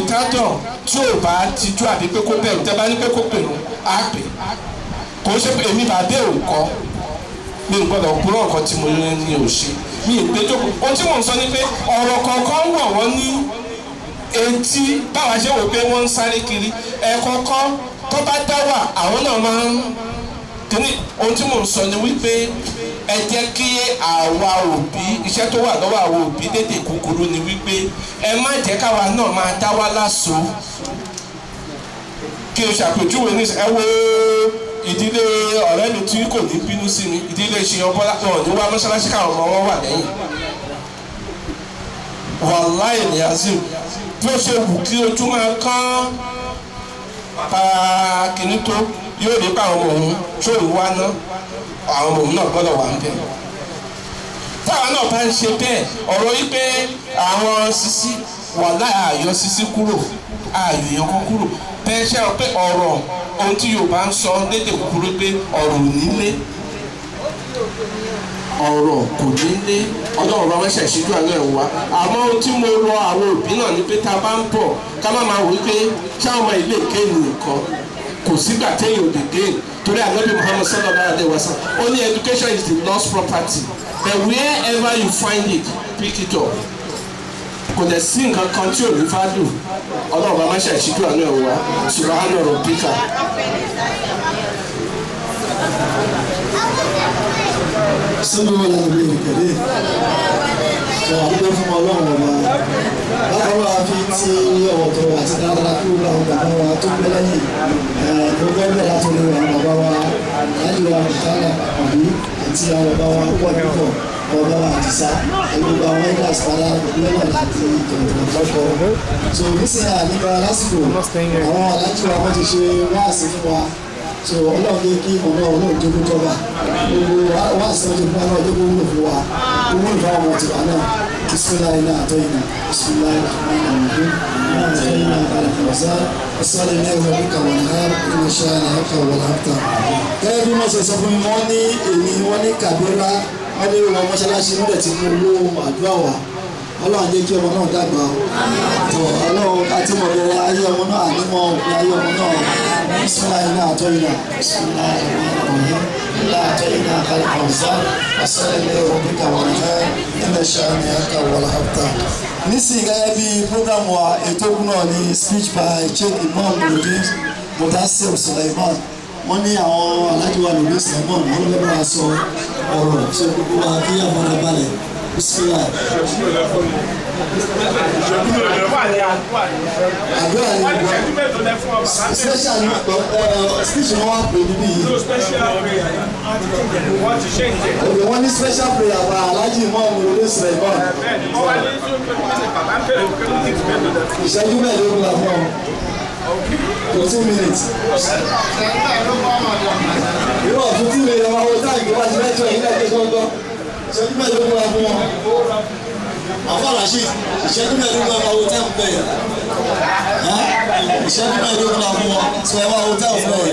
òtítọ́ tí ò bá tijú àbí pé kó bẹ̀rù tẹ́ bá ní pé kó pèrò á pè kò ń ṣe pé èmi bá bẹ́ẹ̀ ò kọ́ mi ò gbọ́dọ̀ kúrò nǹkan tí mo ní ní ò ṣe mi ì pé jókòó ohun tí mò ń sọ ni pé ọ̀rọ̀ kọ̀ọ̀kan wọ̀ wọ́n ní etí báwa ṣe wò pé wọ́n ń sáré kiri ẹ̀kọ̀ọ̀kan tó bá dá wà àwọn náà máa ń kíní ohun tí mò ń sọ ni wípé ẹ jẹ́ kí àwa òbí iṣẹ́ tó wà lọ́wọ́ àwa òbí dédé kúkúrú ni wípé ẹ má jẹ́ káwa náà máa dá wá láṣọ kí o ṣàpèjúwe ní ẹ wo ìdílé ọ̀rẹ́ mi tí kò ní bínú sí mi ìdílé ṣìyàn bọ́lá wọn ò ní wá mọ́ṣáláṣí káwọn ọmọ wọn wà lẹ́yìn wàláì ní azim bí ó ṣe wù kí ojú máa kán pa kìnní tó yóò rí pa àwọn ọmọ òun tó ìwá náà àwọn ọmọ òun náà gbọ́dọ̀ wà ń bẹ̀. táwọn náà bá ń ṣe bẹ́ẹ̀ ọ̀rọ̀ yìí pé àwọn sisi wà láì àyọ sisi kúrò àyò yẹn kọ́ kúrò bẹ́ẹ̀ ṣe ọ pé ọ̀rọ̀ ohun tí Yorùbá ń sọ lédè kúkúrú pé ọ̀rọ̀ ò nílé ọ̀rọ̀ kò nílé ọlọ́run bá wọ́n ṣẹ̀ṣíjú àná ẹ̀ wá àmọ́ ohun tí mo rọ àwọn òbí náà ni pé tá a bá ń bọ̀ ká má máa wò wípé ṣáwọn ọmọ ilé ìkéènì nìkan kò sígbà téèyàn ò lè gain torí ànábì Muhammad sallallahu alaihi wasallam ó ní education is the lost property but wherever you find it pick it up kò dẹ̀ sí nǹkan kan tí ò ní fádù ọlọ́run bá wọ́n ṣẹ̀ṣíjú àná ẹ̀ wá subhana rabbika. sínú ìlànà ìkẹlẹ sọ àdúgbò fún ọlọ́run ọba bákan wà fi ti ọ̀tọ̀ àti dáadáa kí wọ́n àwọn bàbá wa tó gbé lẹ́yìn gbogbo ẹgbẹ́ láti lè wà bàbá wa láti wà mùsàlà àbí àti àwọn bàbá wa pọ̀ púpọ̀ bàbá wa àdìsá gbogbo àwọn ẹgbẹ́ àsìpàdà lọ́nà láti ìtọ̀tọ̀ lọ́kọ̀ so nísìnyí àníbà lásìkò àwọn alájú wa wọ́n ti ṣe wáàsí fún wa so ọlọ́run ní kí ọmọ ọlọ́run jókòó jọba gbogbo wá sọ ti fún ọlọ́run jókòó wúlò fún wa owó ìfọ̀ ọmọ tiwa náà bisimilayi náà àtọ́ yìí náà bisimilayi rahman rahim náà àtọ́ yìí náà kàlẹ́ fọ̀ọ́sá ọ̀sán ilé ẹ̀rọ bí kàwọn náà ìmọ̀ ṣe àlàyé kàwọn láǹtà. gẹ́gẹ́ bí wọ́n ṣe sọ fún mi wọ́n ní èmi wọ́n ní kàbírà wọ́n ní ìwọ̀n mọ́ṣáláṣí wọ́n dẹ̀ ti mú owó àdúrà wà ọlọ́run jẹ́ kí ọmọ náà dàgbà tó ọlọ́run àti mọ̀lẹ́rẹ́ ayé ọmọ náà ànímọ̀ òpin ayé ọmọ náà bisimilayi náà àtọ́ yìí náà bisimilayi rahman لا أعطينا خلق الزر وصل إلى ربك والخير إن شانئك والأبتر nísìnyí gẹ́gẹ́ bí program wa ètò ògùn náà ní speech by chief imam nurudin mudassir suleiman wọ́n ní àwọn alájọ wa nurudin suleiman wọ́n lè bá wa sọ ọ̀rọ̀ tí ó gbogbo wa kí àmọ́ra balẹ̀ bisimilah. àdúrà ni special ni speech ni wọ́n á pè níbí yìí. òkè wọ́n ní special prayer wa alájì imam nurudin suleiman. ìṣẹ́jú mẹ́ẹ̀ẹ́dógún la fún ọ. fourteen minutes. irú ọ̀fun tí mi yọ owó táàgì wá sí mẹ́tọ́ yìí lẹ́gbẹ̀ẹ́ gbọ́ngàn ìṣẹ́jú mẹ́ẹ̀ẹ́dógún la fún ọ. àfọ rasheed ìṣẹ́jú mẹ́ẹ̀ẹ́dógún la fún owó táàgì bẹ́ẹ̀ ìṣẹ́jú mẹ́ẹ̀ẹ́dógún la fún ọ sọ ẹ wá owó táàgì bẹ́ẹ̀.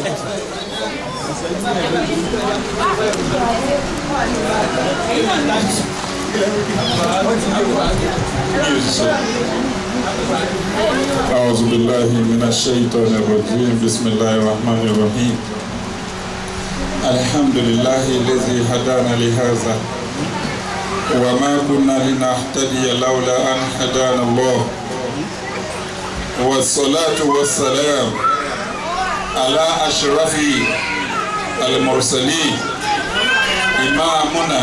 أعوذ بالله من الشيطان الرجيم بسم الله الرحمن الرحيم الحمد لله الذي هدانا لهذا وما كنا لنهتدي لولا أن هدانا الله والصلاة والسلام على أشرف المرسلين إمامنا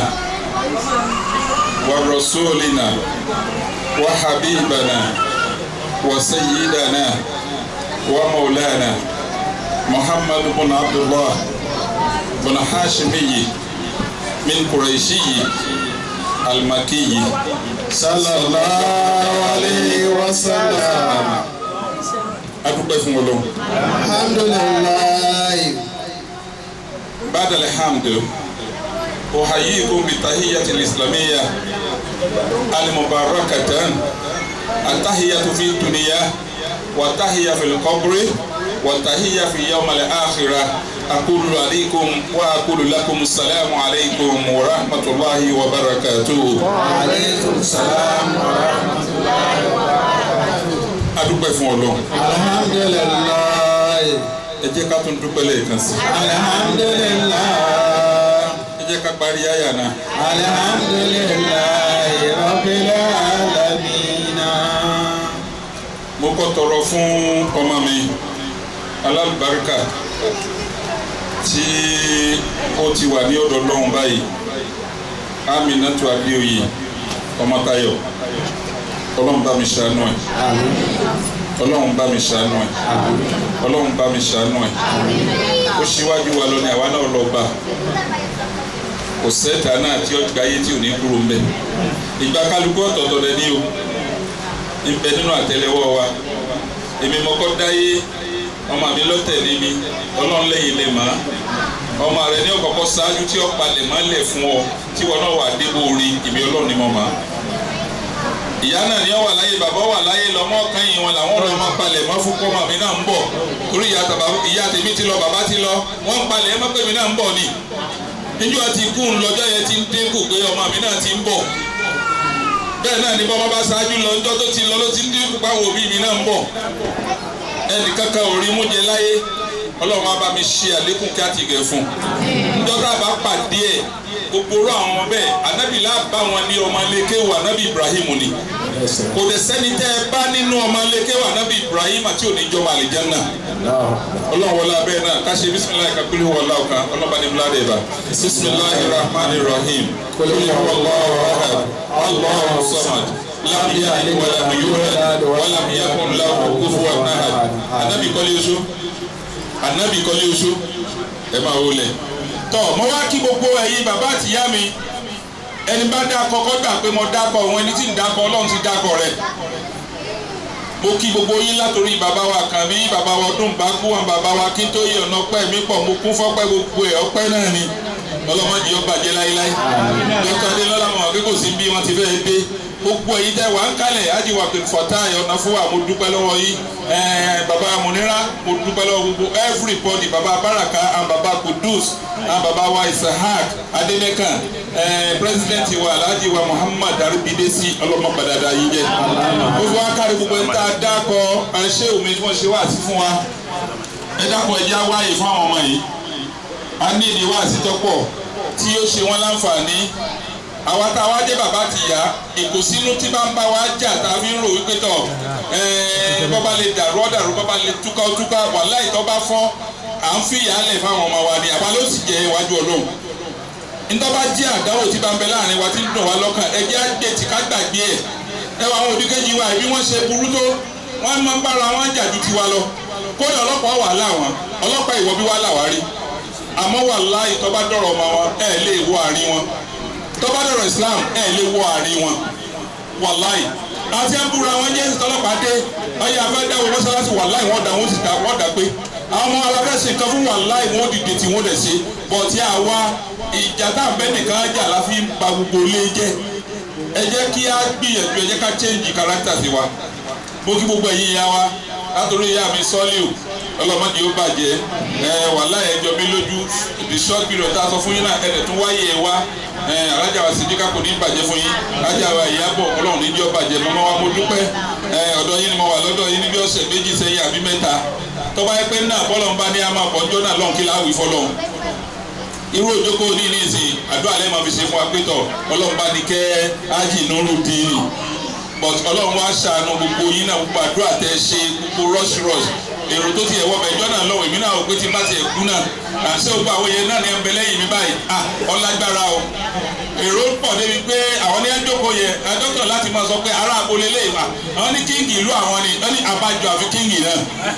ورسولنا وحبيبنا وسيدنا ومولانا محمد بن عبد الله بن حاشمي من قريشي المكي صلى الله عليه وسلم adúpẹ́ fún Ọlọ́run. alhamdulilayi. بعد الحمد أحييكم بالتحية الإسلامية المباركة التحية في الدنيا والتحية في القبر والتحية في يوم الآخرة أقول عليكم وأقول لكم السلام عليكم ورحمة الله وبركاته وعليكم السلام ورحمة الله وبركاته. adúpẹ́ fún ọlọ́run alhamdulilayi ẹ jẹ́ ká tún dúpẹ́ lẹ́ẹ̀kan sí alhamdulilayi ẹ jẹ́ ká parí àyà náà alhamdulilayi rabbil alamina. mo kọ́ tọrọ fún ọmọ mi alálùbáríkà tí ó ti wà ní ọ̀dọ̀ ọlọ́run báyìí Aminatu Adéoyè Ọmọ́táyọ̀ ọlọ́run bá mi ṣàánú ẹ̀ ọlọ́run bá mi ṣàánú ẹ̀ ọlọ́run bá mi ṣàánú ẹ̀ ó ṣíwájú wa lọ ní àwa náà lọ bá kò sẹ́ta náà tí ó gbáyé tí ò ní kúrò ń bẹ̀ ìgbà kálukú ọ̀tọ̀ọ̀tọ̀ rẹ̀ ní o ń bẹ nínú àtẹ́lẹwọ́ wa èmi mọ́kọ́ dáyé ọmọ mi lọ́tẹ̀lé mi ọlọ́run lẹ́yìn lè má ọmọ rẹ ní ọ̀kọ̀ọ̀kọ̀ ṣáájú tí ó palẹ̀ má lẹ̀ fún ọ tí wọn náà wà débò orí ìbí ọlọ́run ni mo má ìyá náà ní ọ wà láyé bàbá wà láyé lọmọ kan yìí wọn làwọn ọ̀rọ̀ máa palẹ̀ mọ́ fún kọ́mọ mi náà ń bọ̀ torí ìyá tàbá ìyá tèmi ti lọ bàbá ti lọ wọ́n ń palẹ̀ mọ́ pé mi náà ń bọ̀ ni níjọ́ ti kú lọ́jọ́ yẹn ti ń dínkù pé ọmọ mi náà ti ń bọ̀ bẹ́ẹ̀ náà ni bọ́mọ bá ṣáájú lọ níjọ́ tó ti lọ ló ti ń dínkù páwọn òbí mi náà ń bọ̀ ẹnì kankan ò rí mú jẹ láyé ọlọ́run á bá mi ṣe àlékún kí á ti gẹ̀ fún un níjọ́ tá a bá pàdé ẹ̀ gbogbo orú àwọn ọmọ bẹ́ẹ̀ anábìlá bá wọn ní ọmọ lékewò anábì Ibrahim ni kò dẹ̀ sẹ́ni tẹ́ ẹ bá nínú ọmọ lékewò anábì Ibrahim àti oníjọba àlìjánnà ọlọ́run wọlé abẹ́ náà káṣe bisimilayi kakuli wọlé ọ̀kan ọlọ́ba ní múlá dẹ̀ bá bisimilayi rahman rahim kuli wàlláhu ahad allahu samad lam yalid walam yulad walam yakun lahu kufuwan ahad anabi kọ́lé oṣù anabi kọ́lé oṣù ẹ máa wọlé tọ́ mo wá kí gbogbo ẹ̀yin bàbá àtìyá mi ẹni bá dá kọ́kọ́ gbà pé mo dákọ̀ òun ẹni tí ń dákọ̀ ọlọ́run ti dákọ̀ rẹ̀ mo kí gbogbo yín látòrí bàbá wa kàn mí bàbá wa ọdún bá kú wọn bàbá wa kí n tó yẹ ọ̀nà ọpẹ́ mi pọ̀ mo kún fọ́pẹ́ gbogbo ẹ̀ ọpẹ́ náà ni ọlọ́mọdé yóò bàjẹ́ láíláí dókítà adélọ́lá mọ̀ pé kò sí bí wọ́n ti fẹ́ dé gbogbo èyí tẹ́ wà ń kalẹ̀ ajiwa pé fọ̀tá ọ̀nà fún wa mo dúpẹ́ lọ́wọ́ yìí bàbá munira mo dúpẹ́ lọ́wọ́ gbogbo everybody bàbá baraka and bàbá kudus and bàbá wa isahak adenekan president wa alhaji wa muhammad arubidesi ọlọ́mọgbàdàdà yìí jẹ́ gbogbo akárí gbogbo ń tá a dákọ̀ ṣé omi tí wọ́n ṣe wá sí fún wa ẹ dákọ̀ ẹ já wáyé fún àwọn ọmọ yìí a ní ìdí wá sí tọ́pọ̀ tí ó ṣe wọ́n láǹfààní àwa tá a wá jẹ́ bàbá ti yá ìkùnsínú tí bá ń bá wa jà tá a fi ń rò wípé tọ̀ bọ́ba lè dàrú ọ̀dàrú bọ́ba lè túká túká wàláhì tó bá fọ́ à ń fi ìyálẹ̀ fáwọn ọmọ wa ni àwa ló sì jẹ́ iwájú ọlọ́run ntọ́ba jẹ́ àdáwò tí bá ń bẹ láàrin wa tí ń dùn wá lọ́kàn ẹjẹ́ àgbè tí ká gbàgbé ẹ̀ ẹ wọ àwọn òdìkejì wa bí wọ́n ṣe burú tó wọ́n máa ń bára wọn jà ju tiwa lọ kódà ọlọ́pàá wà láwọn ọlọ́pàá ìwọ bí wà láwárí àmọ́ wàláhì tó bá dọ̀rọ̀ ọmọ wọn ẹ̀ lè wọ àárín wọn tọ́ba dọ̀rọ̀ Islam ẹ̀ lè wọ àárín wọn wàláì àti ẹ̀bùrọ̀ àwọn jẹ́sì tọ́lọ́pàá dé ọyẹ afẹ́dáwọ̀ mọ́sálásí wàláì wọ́n dà wọ́n ti dà wọ́n dà pé àwọn ọmọ aláfẹ́sẹ̀ nǹkan fún wàláì wọ́n dìde tí wọ́n dẹ̀ ṣe bọ̀tí àwa ìjà tá à ń bẹ́ nìkan jà la fi ń ba gbogbo ilé jẹ́ ẹ jẹ́ kí á gbìyànjú ẹ jẹ́ ká change character sí wa mo kí gbogbo ẹ̀yin ìyá wa látòrí ìyá mi sọ́líù ọlọ́mọdé ó bàjẹ́ ẹ wàláì ẹjọ́ mi lójú the short period tá a sọ fún yín náà ẹ̀rẹ̀ tún wáyé ẹ wá alájà wa Sídíkà kò ní bàjẹ́ fún yín alájà wa Ìyábọ̀ ọlọ́run ní jọ́ bàjẹ́ mọ́mọ́ wa mo dúpẹ́ ọ̀dọ̀ yín ni mo wà lọ́dọ̀ yín níbi ọ̀sẹ̀ méjì sẹ́yìn àbí mẹ́ta tọ́ba yẹ pé náà bọ́lọ̀ ń bá ní àmà pọ̀jọ́ náà lọ́n kí láwùí fọlọ́ irú òjòkó ní ní ìsìn àdúrà lẹ́ẹ̀ máa fi ṣe fún wa pé tọ̀ ọlọ́run bá ní kẹ́ ájì nùrù dín but ọlọ́run wá ṣàánú gbogbo yín náà gbogbo àdúrà tẹ́ ṣe gbogbo rush rush èrò tó ti ẹ̀wọ́ bẹ̀jọ́ náà lọ́wọ́ èmi náà ò pé tí n bá ti ẹ̀kú náà àṣẹ ògbó àwọn yẹn náà ní ẹ̀ ń bẹ lẹ́yìn mi báyìí ah ọlágbára o èrò pọ̀ débi pé àwọn ní ẹjọ́kọ̀ yẹ dókítà láti máa sọ pé ará agboolé lè wà àwọn ní kíngì ìlú àwọn ni wọ́n ní abájọ àfi kíngì náà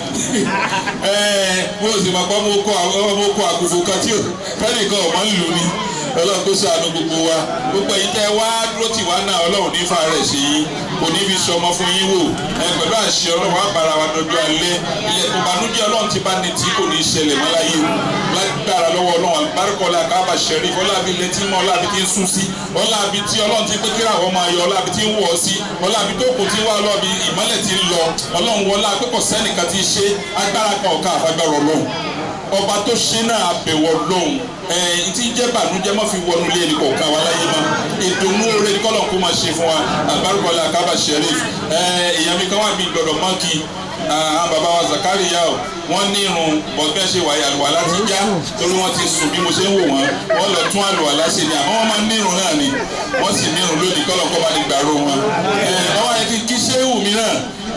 ẹ̀ẹ́ bó o sì máa pọ́ mo kó àgùfò kan tí fẹ́nìkan ọ̀ máa ń lò ní ọlọ́run kó ṣàánú gbogbo wa gbogbo èyí tẹ́ wá dúró tì wá náà ọlọ́run ní fa rẹ̀ sí yín kò ní fi sọmọ fún yín wò ẹ pẹ̀lú àṣẹ ọlọ́run á bára wa dọjọ́ alẹ́ ilẹ̀ ìbànújẹ́ ọlọ́run ti bá ní tí kò ní ṣẹlẹ̀ mọ́ láyé o lágbára lọ́wọ́ ọlọ́run àbárikọ́lá kábà ṣẹ̀rí ọlábi létí mọ́ ọlábi tí ń sún sí ọlábi tí ọlọ́run ti pé kíra àwọn máa yọ ọlábi tí ń wọ̀ ọ́ sí ọlábi tó kù tí wá ọlọ́bi ìmọ́lẹ̀ ti ń lọ ọlọ́run wọlá pípọ̀ sẹ́nìkan ti ṣe agbára kan ọ̀ka àfagbára ọlọ́run ọba tó ṣe náà abẹ̀wọ̀ lóhùn ẹ̀ tí jẹ́ bànújẹ́ má fi wọnú ilé ẹni kọ̀ọ̀kan wa láyé ma ìdùnnú oore ní kọ́lọ̀ kó máa ṣe fún wa àbárùkọ́lá àkábà sheriff ẹ̀ èèyàn mi kan wà bí gbọdọ̀ mọ́kì àwọn bàbá wa Zakariya o wọ́n ní irun bọ́gbẹ́ ṣe wáyé àlùwàlá ti já torí wọ́n ti sùn bí mo ṣe ń wò wọ́n wọ́n lọ tún àlùwàlá ṣe ni àmọ́ wọ́n máa ń ní irun náà ni wọ́n sì ní irun lónìí kọ́lọ̀ kọ́ bá ní gbàrú wọn. ọwọ́ yẹn ti kí ṣéwù mi náà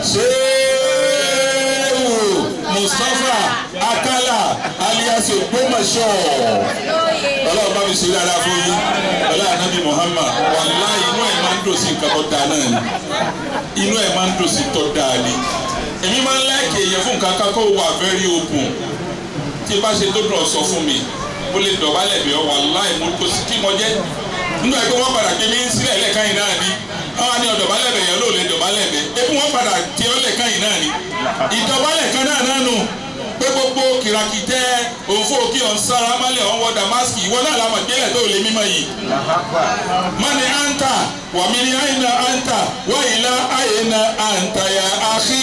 ṣéwù Mustapha Akala alias Ògbómọ̀ṣọ́ ọlọ́run bá mi ṣe dáadáa fún yín ọlọ́run anábì Muhammad wàláhì inú ẹ̀ máa ń dùn sí nǹkan tó dáa náà ni inú ẹ̀ máa ń dùn sí tó dáa ni èmi máa ń láìkè èèyàn fún nǹkan kan kó wà very open tí bá ṣe tó dùn sọ fún mi mo lè dọ̀bálẹ̀ bí ọ wàláhì mo kò sí kí mo jẹ́ nígbà pé wọ́n padà gbé mi sílẹ̀ lẹ́ẹ̀kan yìí náà ni àwọn àni ọ̀dọ̀bálẹ̀ bẹ̀ yẹn ló lè dọ̀bálẹ̀ bẹ̀ ebi wọ́n padà tí ọ lẹ́ẹ̀kan yìí náà ni ìdọ̀bálẹ̀ kan náà náà nù pé gbogbo kìràkìtẹ́ òfò kí ọ̀n sára mọ́lẹ̀ ọ̀n wọ damaski ìwọ náà làwọn ìgbélẹ̀ tó lè mímọ́ yìí. mani anta wàmí ni àyìnà anta wàyìnà àyìnà anta ya àkì.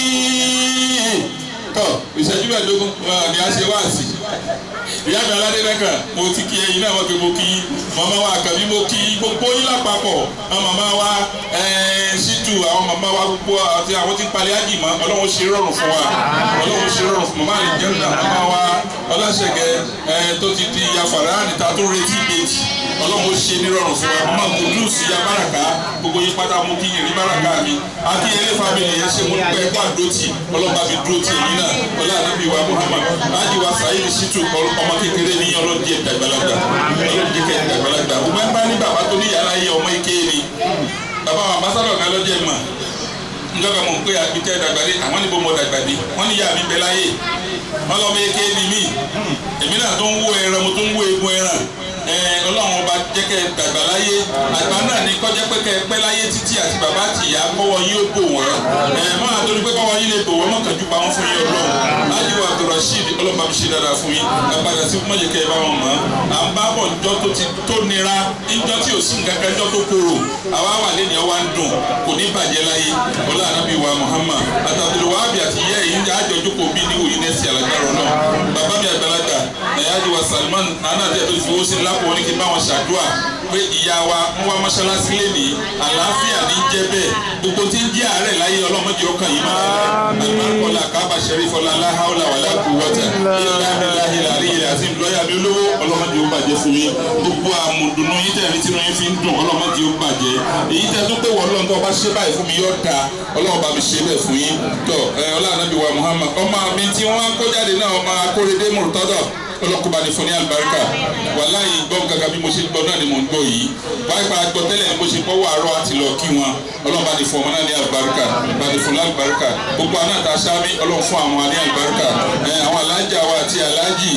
tọ́ ìṣẹ́jú mẹ́ẹ̀ẹ́dógún ni a ṣe wá sí ìyá mi aládé lẹ́kàn mo ti kí ẹyin náà wọ́n pe mo kí màmá wa àkàbí mo kí gbogbo yín lápapọ̀ àwọn màmá wa ṣítù àwọn màmá wa gbogbo àti àwọn tí ń palẹ̀ ájì mọ́ ọlọ́run ṣe rọrùn fún wa ọlọ́run ṣe rọrùn fún màmá àlejò náà màmá wa ọlọ́ṣẹ̀gẹ̀ tó ti di ìyá fàràánì ta tó retí ìbejì ọlọ́run ṣe ní rọrùn fún wa màmá kùdùsì ya báràká gbogbo yín pátá mo kí yìnrìn báràká mi akínyẹlé fámìlì yẹn ṣe mo pẹ́ kó àdótì ọlọ́ba mi dúró tì yín náà ọlá ànábì wa Muhammad ájì wa Saheed Shittu ọmọ kékeré ní ọlọ́dí ẹ̀dá àgbàlagbà ọlọ́dí ẹ̀dá àgbàlagbà gbogbo ẹ̀ bá ní bàbá tó ní yàrá yẹ ọmọ ike ni bàbá wa ambassadọ̀ kan lọ́jọ́ ẹ̀ mọ̀ njọba mo pe àgbẹtẹ dàgbàdé àwọn níbo mo dàgbàdé wọn ní yà mí bẹ láyé wọn lọ bẹ ké ni mí èmi náà tó ń wó ẹran mo tó ń wó egun ẹran ọlọ́run ọba jẹ́kẹ́ dàgbà láyé àgbà náà ní kọjá pé kẹ́ ẹ pẹ́ láyé títí àti bàbá àti ìyá kọ́wọ́ yín ó bò wọ́n mọ́ àtọ́ni pé kọ́wọ́ yín lè bò wọ́n mọ́kànjú pa wọ́n fún yín ọlọ́run ájú abdulrasheed ọlọ́run bá mi ṣe dáadáa fún yín àgbàdà sí fún mọ́jẹ̀kẹ́ ẹ bá wọn mọ́ à ń bá bọ̀ njọ́ tó ti tó nira njọ́ tí ò sí nǹkan kan njọ́ tó korò àwa wà lẹ́nu ọwá ń dùn kò ní bàjẹ́ láyé ọlá ànábì wa muhammad àtàbílẹ̀ wàhábì àti ìyá yìí ń àjọ jókòó bí ní òyìn nẹ́sì alágbára náà bàbá mi àgbàlagbà ẹ̀yájú wa salman nana àti ẹ̀dọ́ ìfowó sí lápò ní kí n bá wọn ṣàdúrà pé ìyá wa ń wá mọ́ṣáláṣí lẹ́nìí àlàáfíà ní jẹ́ bẹ́ẹ̀ gbogbo tí ń jẹ́ àárẹ̀ láyé ọlọ́mọdé ọkàn yìí máa alimarikola kábà sẹ́rífọ́lá aláhàwọ̀lá wàlá kúwọ́tà ilá abiláhi làrí ilẹ̀ àti lọ́yà mi lówó ọlọ́mọdé ó bàjẹ́ fún yín gbogbo àmùdùnú yín tẹ̀lé tí wọ́n fi ń dùn ọlọ́mọdé ó bàjẹ́ èyí tẹ́ tó pé wọ́n lọ́n tó bá ṣe báyìí fún mi yóò da ọlọ́run bá mi ṣe bẹ́ẹ̀ fún yín tọ́ ọlọ́ànábì wa Muhammad ọmọ mi tí wọ́n kó jáde náà ọmọ akóredé mọ̀tọ́dọ̀ ọlọ́kùnrin ní fún ní alibarika wàláyé gbọ́ gàgà bí mo ṣe gbọ́ náà ni mò ń gbọ́ yìí báyìí pa gbọ́ tẹ́lẹ̀ ni mo ṣe gbọ́ wàárọ̀ àti lọ kí wọn ọlọ́run bá ní fún ọmọ náà ní alibarika bá ní fún ní alibarika gbogbo àná àti aṣáámi ọlọ́run fún àwọn ní alibarika àwọn alájà wa àti alájì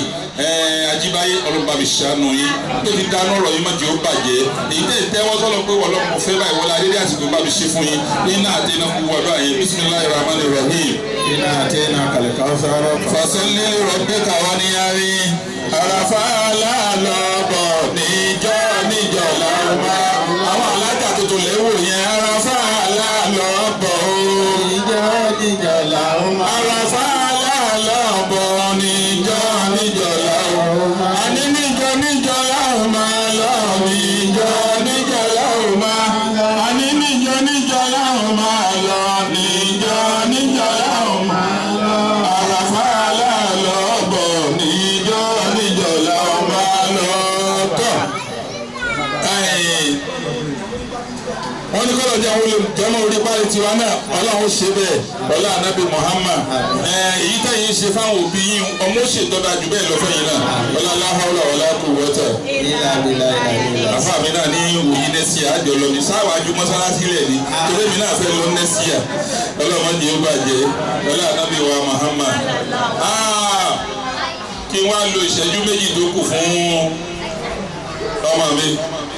ajíbáyé ọlọ́run bá mi ṣàánú yín tó ti dáná ọ̀rọ̀ yìí mọ̀jẹ̀ ó bàjẹ́ èyí tẹ̀ tẹ́wọ́ sọ́lọ́ pé wọ́n lọ́mọ fẹ́ báyìí wọlé adé àsìkò bá mi ṣe fún yín iná àti iná kú wọ́dọ̀ àyè bisimilayi rahman rahim. iná àti iná kàlẹ́kà ọ̀sán. fasalli rabbika waniyari àràfà lálọ́bọ̀ níjọ́ níjọ́ làwọn àwọn alájà tuntun lẹ́wọ̀ yẹn àràfà lálọ́bọ̀ níjọ́ níjọ́ làwọn máa. àràfà lálọ́bọ̀ níjọ́ níjọ́ làwọn àní níjọ́ níjọ́ làwọn máa lọ níjọ́ níjọ́ làwọn máa àní níjọ́ níjọ́ làwọn máa lọ níjọ́ níjọ́ làwọn máa lọ àràfà lálọ́bọ̀ níjọ́ níjọ́ làwọn máa lọ tọ̀ wọ́n ní kọ́lọ̀ jẹ́ àwọn olùjọ́mọ̀ orí parí tiwa náà ọlọ́run ṣe bẹ́ẹ̀ ọlá anabi muhammad èyí tẹ̀yìn ṣe fáwọn òbí yín ọmọ ṣètọ́da jù bẹ́ẹ̀ lọ́fẹ́ yìí náà ọlá aláhàwọ̀lá ọlá kò wọ́tẹ̀. ilá abilá ilá ilá. àfa mi náà ní òyìn nẹ́síà àjọ lọ ní sáwájú mọ́sálásí rẹ̀ ni torí mi náà fẹ́ lọ nẹ́síà ọlọ́mọdé ó bàjẹ́ ọlá anabi wa muhammad. kí wọ́n á lo ìṣẹ́jú méjì tó kù fún ọmọ mi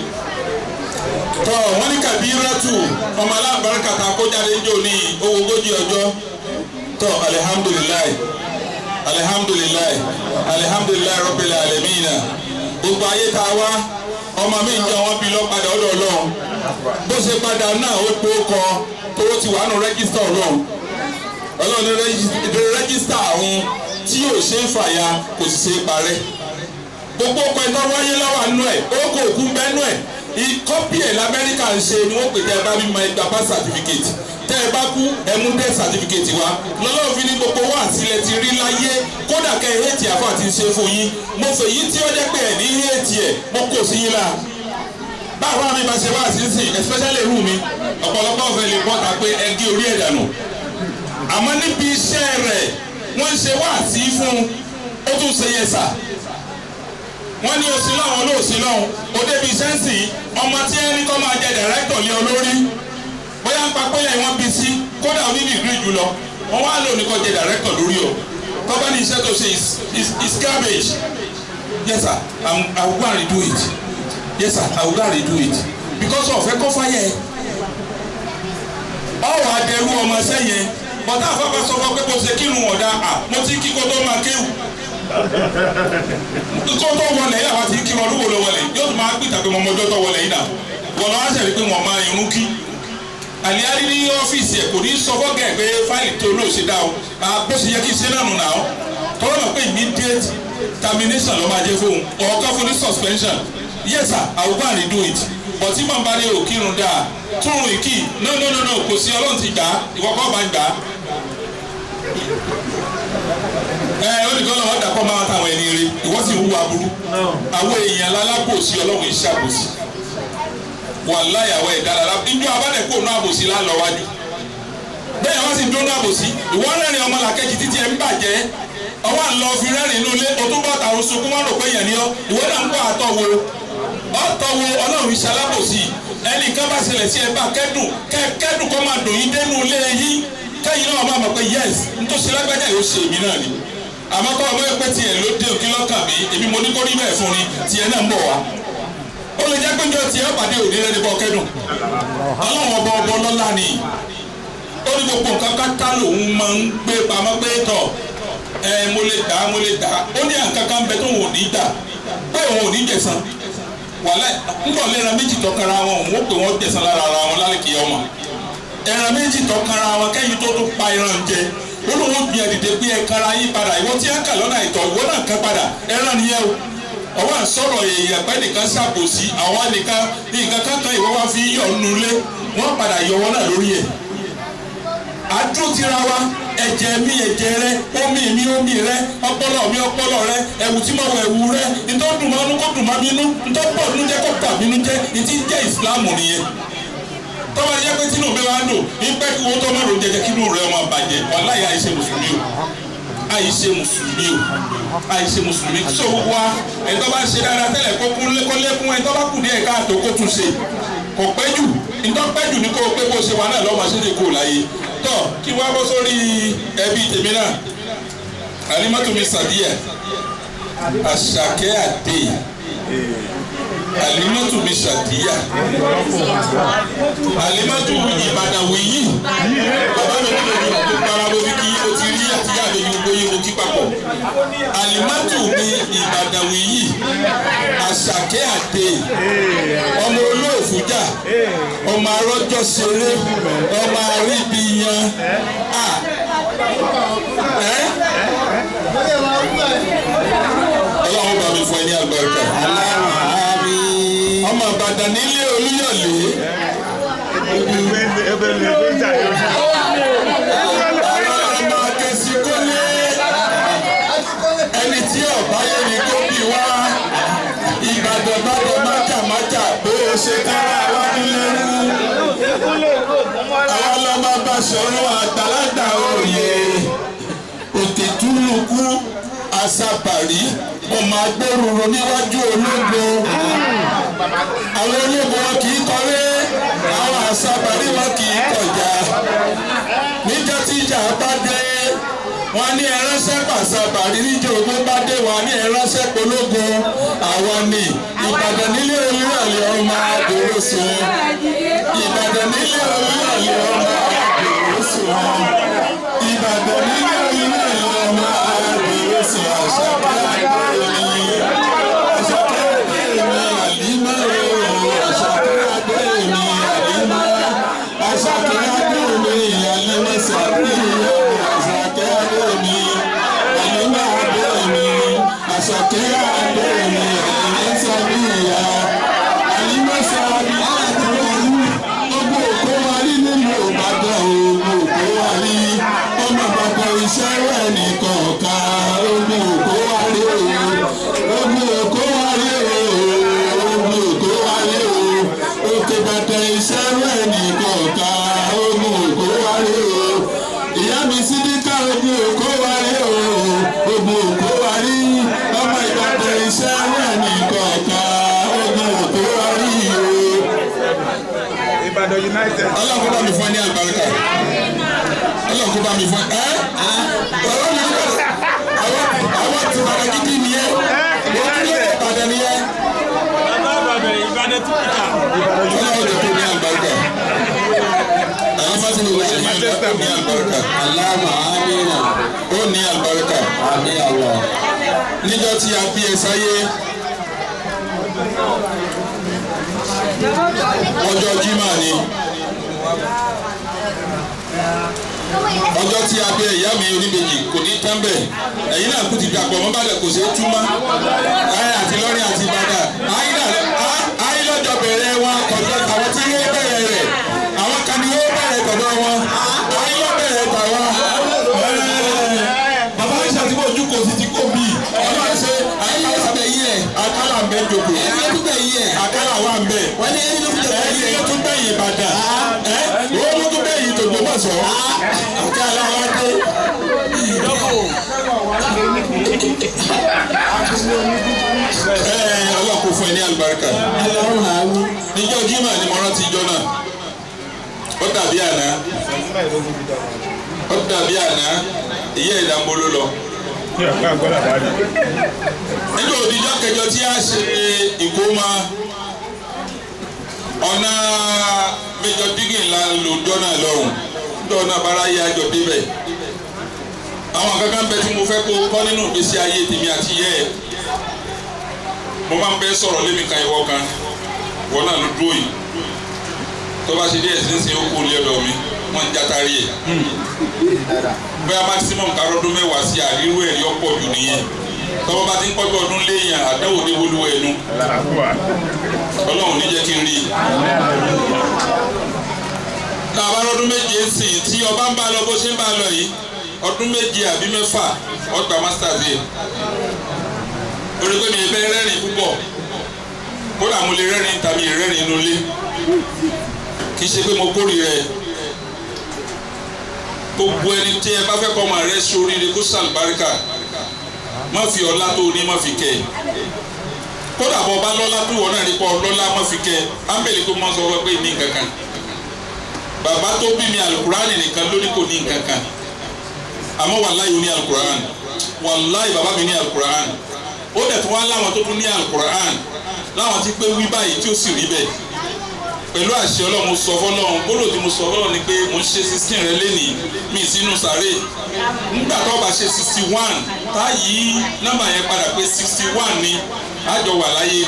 tọ wọn ní kabiratu ọmọ alábàárìkà tá a kó jáde ń jò ní owó ogójì ọjọ́ tọ alihamdulilayi alihamdulilayi alihamdulilayi rabbil alamina gbogbo ayé tá a wá ọmọ mi ń jẹ wọn bí lọ padà ọ̀dọ̀ Ọlọ́run bó ṣe padà náà ó tó kọ tó ti wà nù rẹjísítà Ọlọ́run Ọlọ́run ní rẹjísítà ọ̀hún tí yóò ṣe é fàya kò sì ṣe é parẹ́ gbogbo ọkọ̀ ẹ̀tọ́ wáyé lọ́wọ́ àánú ẹ̀ ó kò kú bẹ́nu ẹ̀ ìkọ́pì ẹ̀ lamẹ́ríkà ń ṣe ni wọ́n pè tẹ́ ẹ bá bímọ ẹgbàá bá certificate tẹ́ ẹ bá kú ẹ mú death certificate wá lọ́lọ́run fi ní gbogbo wá sílẹ̀ ti rí láyé kódà kẹ́ ẹ hétì àfọ àti ṣe fún yín mo fèyí tí ó jẹ́ pé ẹ̀ ní hétì ẹ̀ mo kò sí yín la báwo mi bá ṣe wá sí sí especially irú mi ọ̀pọ̀lọpọ̀ ọ̀fẹ́ lè bọ́ ta pé ẹ gé orí ẹ̀ dànù àmọ́ níbi iṣẹ́ rẹ̀ wọ́n ń ṣe wá sí fún ó tún ṣe yẹ sà wọ́n ní oṣù lọ́wọ́ olóòṣì lọ́wọ́ ó débi iṣẹ́ ń sìn ọmọ tí ẹ ní kọ́ máa jẹ dàrẹ́tọ̀ lé olórí bóyá ń pa pẹ́lẹ́ wọn bí sí kódà ó ní dìgírì jù lọ wọ́n wá lò ní kọ́ jẹ dàrẹ́tọ̀ lórí o tọ́ba ní iṣẹ́ tó ṣe is is is garbage yes sir I'm, I will go and redo it yes sir I will go and redo it because ọ̀fẹ́ kọ́ fáyẹ̀ ọ̀wọ́ adẹ́rú ọmọ sẹ́yìn bọ́tà àfọ́fẹ́ sọ fún pé kò ṣe kírun ọ̀dà à mo ti kí kó tó máa kéwù kó tó wọlé yìí àwọn ti kírun ọdún wo ló wọlé yóò tún máa gbìtà pé mo mọjọ́ tó wọlé yìí náà wọ́n lọ́wọ́ sẹ̀rí pé wọ́n máa irun kí àlìyárí ní ọ́fíìsì ẹ̀ kò ní sọ fọ́gà ẹ̀ pé fáìlì tó lóò ṣe dá o bó ṣe yẹ kí ṣe náà nù náà tọ́wọ́ náà pé immediate termination ló máa jẹ́ fóun ọ̀ọ́ká fún ní suspension yes sir I will go and redo it but tí màá bá ní òkírun dáa túrun ìkì no no no no kò sí ọlọ́run ti gbà á ìwọ́kọ́ bá ń gbà á ẹ olùkọ́ náà wọ́n dàpọ̀ máa tàwọn ẹni rí ìwọ́n sì ń hu aburú àwọn èèyàn lálábòsí ọlọ́run iṣẹ́ àbòsí wàláyà àwọn ẹ̀dá lára ìjọ abádẹ́kọ̀ náà àbòsí lálọ́ wájú bẹ́ẹ̀ wọ́n sì dún náà àbòsí ìwọ́n rẹ́rìn ọmọ làkejì títí ẹ̀ ń bàjẹ́ ọwọ́ àlọ́ fi rẹ́rìn inú ilé o tún bọ́ tàwọn sunkún wọn rò pé yẹn ni ọ ìwọ́n náà ń kọ́ àtọ̀wò ọ̀tọ̀wò ọlọ́run iṣẹ́ alábòsí ẹnìkan bá ṣẹlẹ̀ sí ẹ bá kẹ́dùn kẹ́dùn kọ́ máa dùn yín dénú ilé yín kẹ́yìn náà máa mọ̀ pé yes ntòsí lágbájá yóò ṣe èmi náà ni àmọ́ kọ́ ọmọ ẹgbẹ́ tiẹ̀ ló dé òkè lọ́kàn mi èmi mo ní kó rí bẹ́ẹ̀ fún ni tiẹ̀ náà ń bọ̀ wá ó lè jẹ́ pé njọ́ tiẹ̀ pàdé òní rẹ̀ ní bọ́ kẹ́dùn ọlọ́run ọba ọba ọlọ́lá ni ó ní gbogbo nǹkan kátá lòun máa ń gbé pamọ́ pé tọ̀ ẹ mo lè dá mo lè dá ó ní àǹkankan bẹ tó òun ò ní dà pé òun ò ní jẹ̀sán wàhálà ńgbọ̀n lẹ́ran méjì tọkara wọn òun ó pè wọ́n jẹ̀sán lára ara wọn lálẹ́ kìí ọmọ ẹran méjì tọkara wọn kẹ́yìn tó tó pa ẹran jẹ olóhùn gbìyàn dìde pé ẹ̀kára yín padà ìwọ tí ẹ kà lọ́nà ìtọ̀ ìwọ náà kàn padà ẹran nìyẹn o ọwọ́ à ń sọ̀rọ̀ èèyàn pẹ́ nìkan ṣàbòsí àwọn nìkan nǹkan kankan ìwọ wá fi yọ̀ nulẹ̀ wọ́n padà yọ wọn náà lórí ẹ̀ àdó tira wa ẹ̀jẹ̀ mi ẹ̀jẹ̀ rẹ omi mi omi rẹ ọpọlọ mi ọpọlọ rẹ ẹ̀wù tí mo wọ ẹ̀wù rẹ ntọ́ dùn mọ́ inú kó dùn mọ́ mi inú ntọ́ pọ̀ nínú jẹ́ kó bà mí inú jẹ́ ìtí jẹ́ ìsìlámù nìyẹn tọ́wọ́ ẹ̀yẹ́ pé tínú mi wá ń dùn ní pẹ́ kí wọ́n tó má lò jẹjẹ kí inú rẹ̀ ọmọ bàjẹ́ wàláyé àìṣe mùsùlùmí o àìṣe mùsùlùmí o àìṣe mùsùlùmí tó wá ẹ̀tọ́ bá ṣe dáadáa tẹ́lẹ̀ kó kún kó lékún ẹ̀tọ́ bá kù díẹ̀ káàtó kó tún ṣe kò pẹ́ jù ntọ́ pẹ́ jù ní kó pé kó ṣe wà náà lọ́mọ ṣe lè kó láyé tọ́ kí wọ́n bọ́ sórí ẹbí tèmi náà alimatu mi sàdíyà àṣàkẹ́ àdé alimatu mi sàdíyà alimatu ìbàdàwìyí bàbá mi kúlò ní ọdún parabo bí kí o ti rí àtìyá mi ní gbóyè mo kí papọ̀ alimatu mi ìbàdàwìyí àṣàkẹ́ àdé ọmọ olóòfújà ọmọ arọ́jọ́ ṣeré ọmọ aríbiyan a ọlọ́run bá mi fún ẹ ní àgbàkà ọmọ àbàdàn nílé olúyọ̀lé ọmọ akẹ́sí kólé ẹni tí ọ̀bá yẹn ni kó bí wá ìbàdàn bàdàn májàmájà bó o ṣe kára wá nílé àwọn ọlọ́mọ bá sọ̀rọ̀ àgbàlagbà òye òkè túlùkù àṣàbàrí ọmọ agbóròrò níwájú ológo àwọn ológo wọn kì í kọré àwọn àṣàbàrí wọn kì í kọjá níjọ́ tí ìjà bá dé wọn ní ẹránṣẹ́ pàṣàbàrí níjọ́ ogun bá dé wọn ní ẹránṣẹ́ pológo àwọn ní ìbàdàn nílé olúyọ̀lẹ̀ ọmọ àdúró sùn ìbàdàn nílé olúyọ̀lẹ̀ ọmọ àdúró sùn ìbàdàn nílé olúyọ̀lẹ̀ ọmọ àdúró sùn àṣàkẹ́ àdéhùn àṣàkẹ́ àdéhùn àlímọ́ àṣàkẹ́ àdéhùn àlímọ́ àṣàkẹ́ àdéhùn àlímọ́ sàbíyàn àṣàkẹ́ àdéhùn àlímọ́ ogun òkó wa rí o ogun òkó wa rí ọmọ ìbàdàn iṣẹ́ náà ní kọ̀ọ̀kan ogun òkó wa rí o. Ìbàdàn United. ọlọ́run kó bá mi fún ẹ ní àlùbáríkà ọlọ́run kó bá mi fún ẹ. ọ̀rọ̀ mi ní bàtà àwọn àwọn ti bàtà gidi nìyẹn wọ́n ti lé ìbàdàn nìyẹn. Ìbàdàn tún kìkà. ọlọ́run lè kó ní àlùbáríkà. àwọn fásitì ló wọlé ní àlùbáríkà. Allahumma amina. ó ní àlùbáríkà. Àmín Allah. níjọ́ tí a bí ẹ sáyé ọjọ́ jimá ni ọjọ́ tí a bí ẹ ìyá mi oníbejì kò ní tán bẹ́ẹ̀ ẹ̀yin náà kú ti dàpọ̀ mọ́ bàdà kò ṣeé túmọ̀ ayé àti lọ́rin àti ìbàdàn ayé lọ́jọ́ bẹ̀rẹ̀ wọn kọjọ́ àwọn tí yóò bẹ̀rẹ̀ rẹ̀ àwọn kan ni yóò bẹ̀rẹ̀ tọ̀dọ̀ wọn ayé lọ́ bẹ̀rẹ̀ tàwọn bàbá aisha tí mo ju kò sí ti kó mi ọlọ́run ṣe àyíká sábẹ́ yí ẹ̀ akálà ń bẹ jòkó Ẹni tó gbẹ̀ yí ẹ̀. akálà wà ń bẹ Wọ́n ní ẹni tó fi jẹ́ ẹni tó tún bẹ̀yìn ìbàdàn ẹ owó tó tún bẹ̀yìn tògbómọ̀ṣọ́ akálà wà dé. ẹ ọlọ́run kò fún ẹ ní àlùbáríkà Allahumma amin. níjọ́ jimá ni mo rántí ijọ́ náà ó dàbí àná ó dàbí àná ìyá ìdánbolo lọ. Kí ọ̀pá àgbọ̀dà bá rí. nígbà òdìjọ́ kẹjọ tí a ṣe ìkómà ọ̀nà méjọ dígì ńlá lòjọ́ náà lọ́hùn níjọ́ náà bára yé àjọ débẹ̀ àwọn kankan bẹ tí mo fẹ́ kó kọ́ nínú ìgbésí ayé tèmi àti yẹ́ ẹ̀ mo máa ń bẹ sọ̀rọ̀ lémi kan ìwọ kan ìwọ náà ló dúró yìí tó bá ṣe díẹ̀ sínsìn ó kú ilé ọ̀dọ̀ mi wọ́n ń játari ẹ̀ bóyá maximum karọ́dún mẹ́wàá sí àrírú ẹ̀rí ọ̀pọ̀ jù nìyẹn tọ́wọ́ bá ti ń pọ́jú ọdún léèyàn àdáwò ní wọlúwọ̀ ẹnu Làkúwà. ọlọ́run ní jẹ́ kí n rí i. tá a bá lọ́dún méje ń sìn tí ọba ń bá lọ bó ṣe ń bá lọ yìí ọdún méje àbí mẹ́fà ọgbà masters yìí orí pé mi ì bẹ́ rẹ́rìn púpọ̀ kódà mo lè rẹ́rìn tàbí rẹ́rìn inú ilé kì í ṣe pé mo kórìíra ẹ̀ gbogbo ẹni tí ẹ bá fẹ́ kọ́ ọmọ rẹ sóríire kó sàlùbáríkà má fi ọlá tó ní má fi kẹ́ ẹ kódà bọ́ ọba lọ́lá tó wọ́n náà nípa ọlọ́lá má fi kẹ́ ẹ ámbẹ̀lì tó mọ́ sọ wọ́n pé ní nǹkan kan bàbá tó bí mi alukurani nìkan ló ní kò ní nǹkan kan àmọ́ wàláyé ó ní alukurani wàláyé bàbá mi ní alukurani ó dẹ̀ tún wá láwọn tó tún ní alukurani láwọn ti pé wí báyìí tí ó sì rí bẹ́ẹ̀ pẹ̀lú àṣẹ ọlọ́run mo sọ fọlọ́run gbọ́dọ̀ tí mo sọ fọlọ́run ni pé mo ń ṣe sixteen rẹ lẹ́nìí mi sínú sàré nígbà tó bá ṣe sixty one tá yí nọ́mbà yẹn padà pé sixty one ni àjọ wà láyé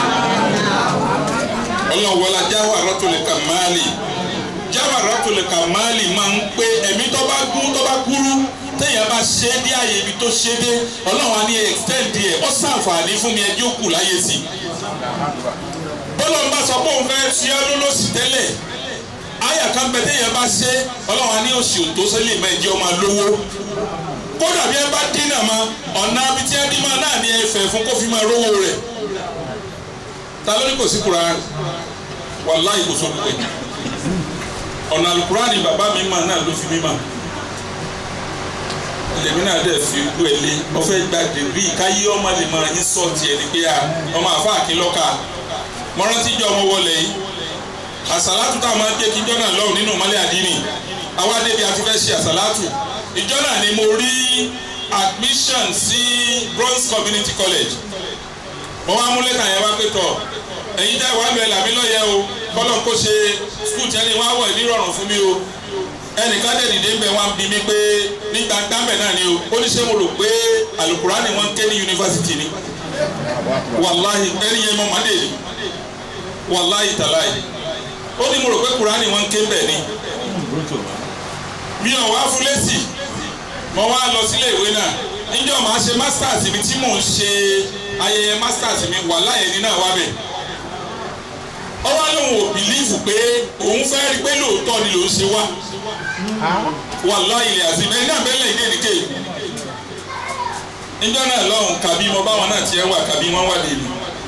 ọlọ́run wọlá jáwà rọ́tòlẹ̀ kàmáàlì jáwà rọ́tòlẹ̀ kàmáàlì máa ń pé ẹ̀mí tó bá gún tó bá kúrú téèyàn bá ṣe é dé àyè ibi tó ṣe é dé ọlọ́run á ní extend ẹ̀ ó ṣàǹfààní fún mi ẹjọ́ kù láyé sí i bọ́lọ́run bá sọ pé òun fẹ́ fi ọ́ lólósì tẹ́lẹ̀ àyà kan bẹ téèyàn bá ṣe ọlọ́run á ní òsì òtó sẹ́lẹ̀ mẹ́jẹ ọmọ lówó kódà bí ẹ bá dínà ma ọ̀nà abití ẹdínmá náà ní ẹfẹ̀ fún kó fi máa rówó rẹ̀ ta ló ní kò sí Kùránì wàláhì kò sọ pé ọ̀nà Al-Kùránì bàbá mi mà náà ló fi mí mà lèmi náà dẹ̀ fi gbó ẹ lé ọfẹ́ gba dèbí káyé ọmọ lè máa yín sọ́ọ̀tì ẹ̀ ní pé ọmọ àfa àkínlọ́ka mọ́rántí jọ ọmọ wọlé yìí àsàlátù tá a máa ń jẹ́ kí ìjọ náà lọ́wọ́ nínú ìmọ̀lẹ́ àdínì àwa débi àti fẹ́ ṣe àsàlátù ìjọ náà ni mo rí admission sí Bronze Community College mo wá mú lẹ́tà yẹn wá pé tọ̀ ẹ̀yin jẹ́ ìwà bẹ̀rẹ̀ làmí lọ́yẹ̀ o kọ́lọ̀ kó ṣe skul tí ẹni wá wọ̀ nírọ̀rùn fún mi o ẹnìkan dẹ̀ dìde ń bẹ̀ wá ń bi mí pé ní gbàgbàmẹ̀ náà ni o ó ní ṣé mo rò pé alukurani wọn ké ní yunifásitì ni wàláhì ẹni yẹn mọ́ màdé ni wàláhì tàláhì ó ní mo rò pé kurani wọn ké bẹ̀ ni mi ò wá fún lẹ́sì mo wá lọ sílé ìwé náà níjọ́ màá ṣe masters mi tí mò ń ṣe ayẹyẹ masters mi wàláhì ẹni náà wá bẹ̀ ó wá lóun ò bìlífù pé òun fẹ́ rí pé lóòótọ́ ni lòún ṣe wá wàláhì ilẹ̀ àti mẹ́rin náà bẹ́lẹ̀ ìdè nìké níjọ́ náà lọ́hùn kàbí mo báwọn náà tiẹ̀ wà kàbí wọ́n wà lèmi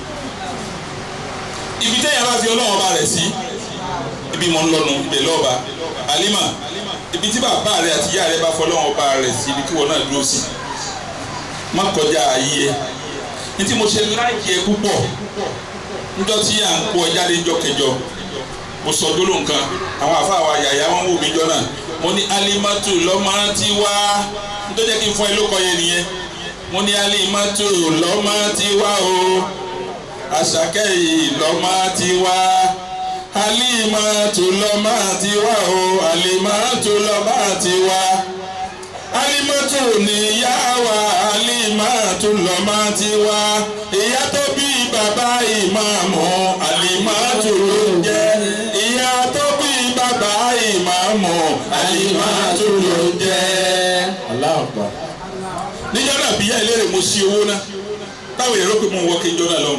ibi tẹ́yà bá fi ọlọ́wọ́n ba rẹ̀ sí ibi mọ̀ ń lọ́nu ibẹ̀ lọ́ọ̀ba alima ibi tí bàbá rẹ àti ìyá rẹ bá fọlọ́wọ́n bá rẹ sí ibi tí wọn náà dúró sí má kọjá ayé ẹ ní tí mo ṣe láìkí ẹ púpọ̀ níjọ́ tí à ń kó ẹ jáde níjọ́ kẹjọ mo sọ gbólóhùn kan àwọn àfa àwa yàyà wọn wò mí jọ náà mo ní alimatu lọ́mọ ti wá nítorí jẹ́ kí n fún ẹ lóko yẹn nìyẹn mo ní alimatu lọ́mọ ti wá o àṣàkẹ́ yìí lọ́mọ ti wá alimatu lọ́mọ ti wá o alimatu lọ́mọ ti wá alimatu níyà wá alimatu lọ́mọ ti wá ìyá tó bí bàbá ìmáàmù alimatu ló ń jẹ́ ìyá tó bí bàbá ìmáàmù alimatu ló ń jẹ́. aláàbà. níjọ́ náà bíyà ìlérè mo ṣí owó náà táwọn èrò pé mo ń wọ kí n jọ náà lọ́wọ́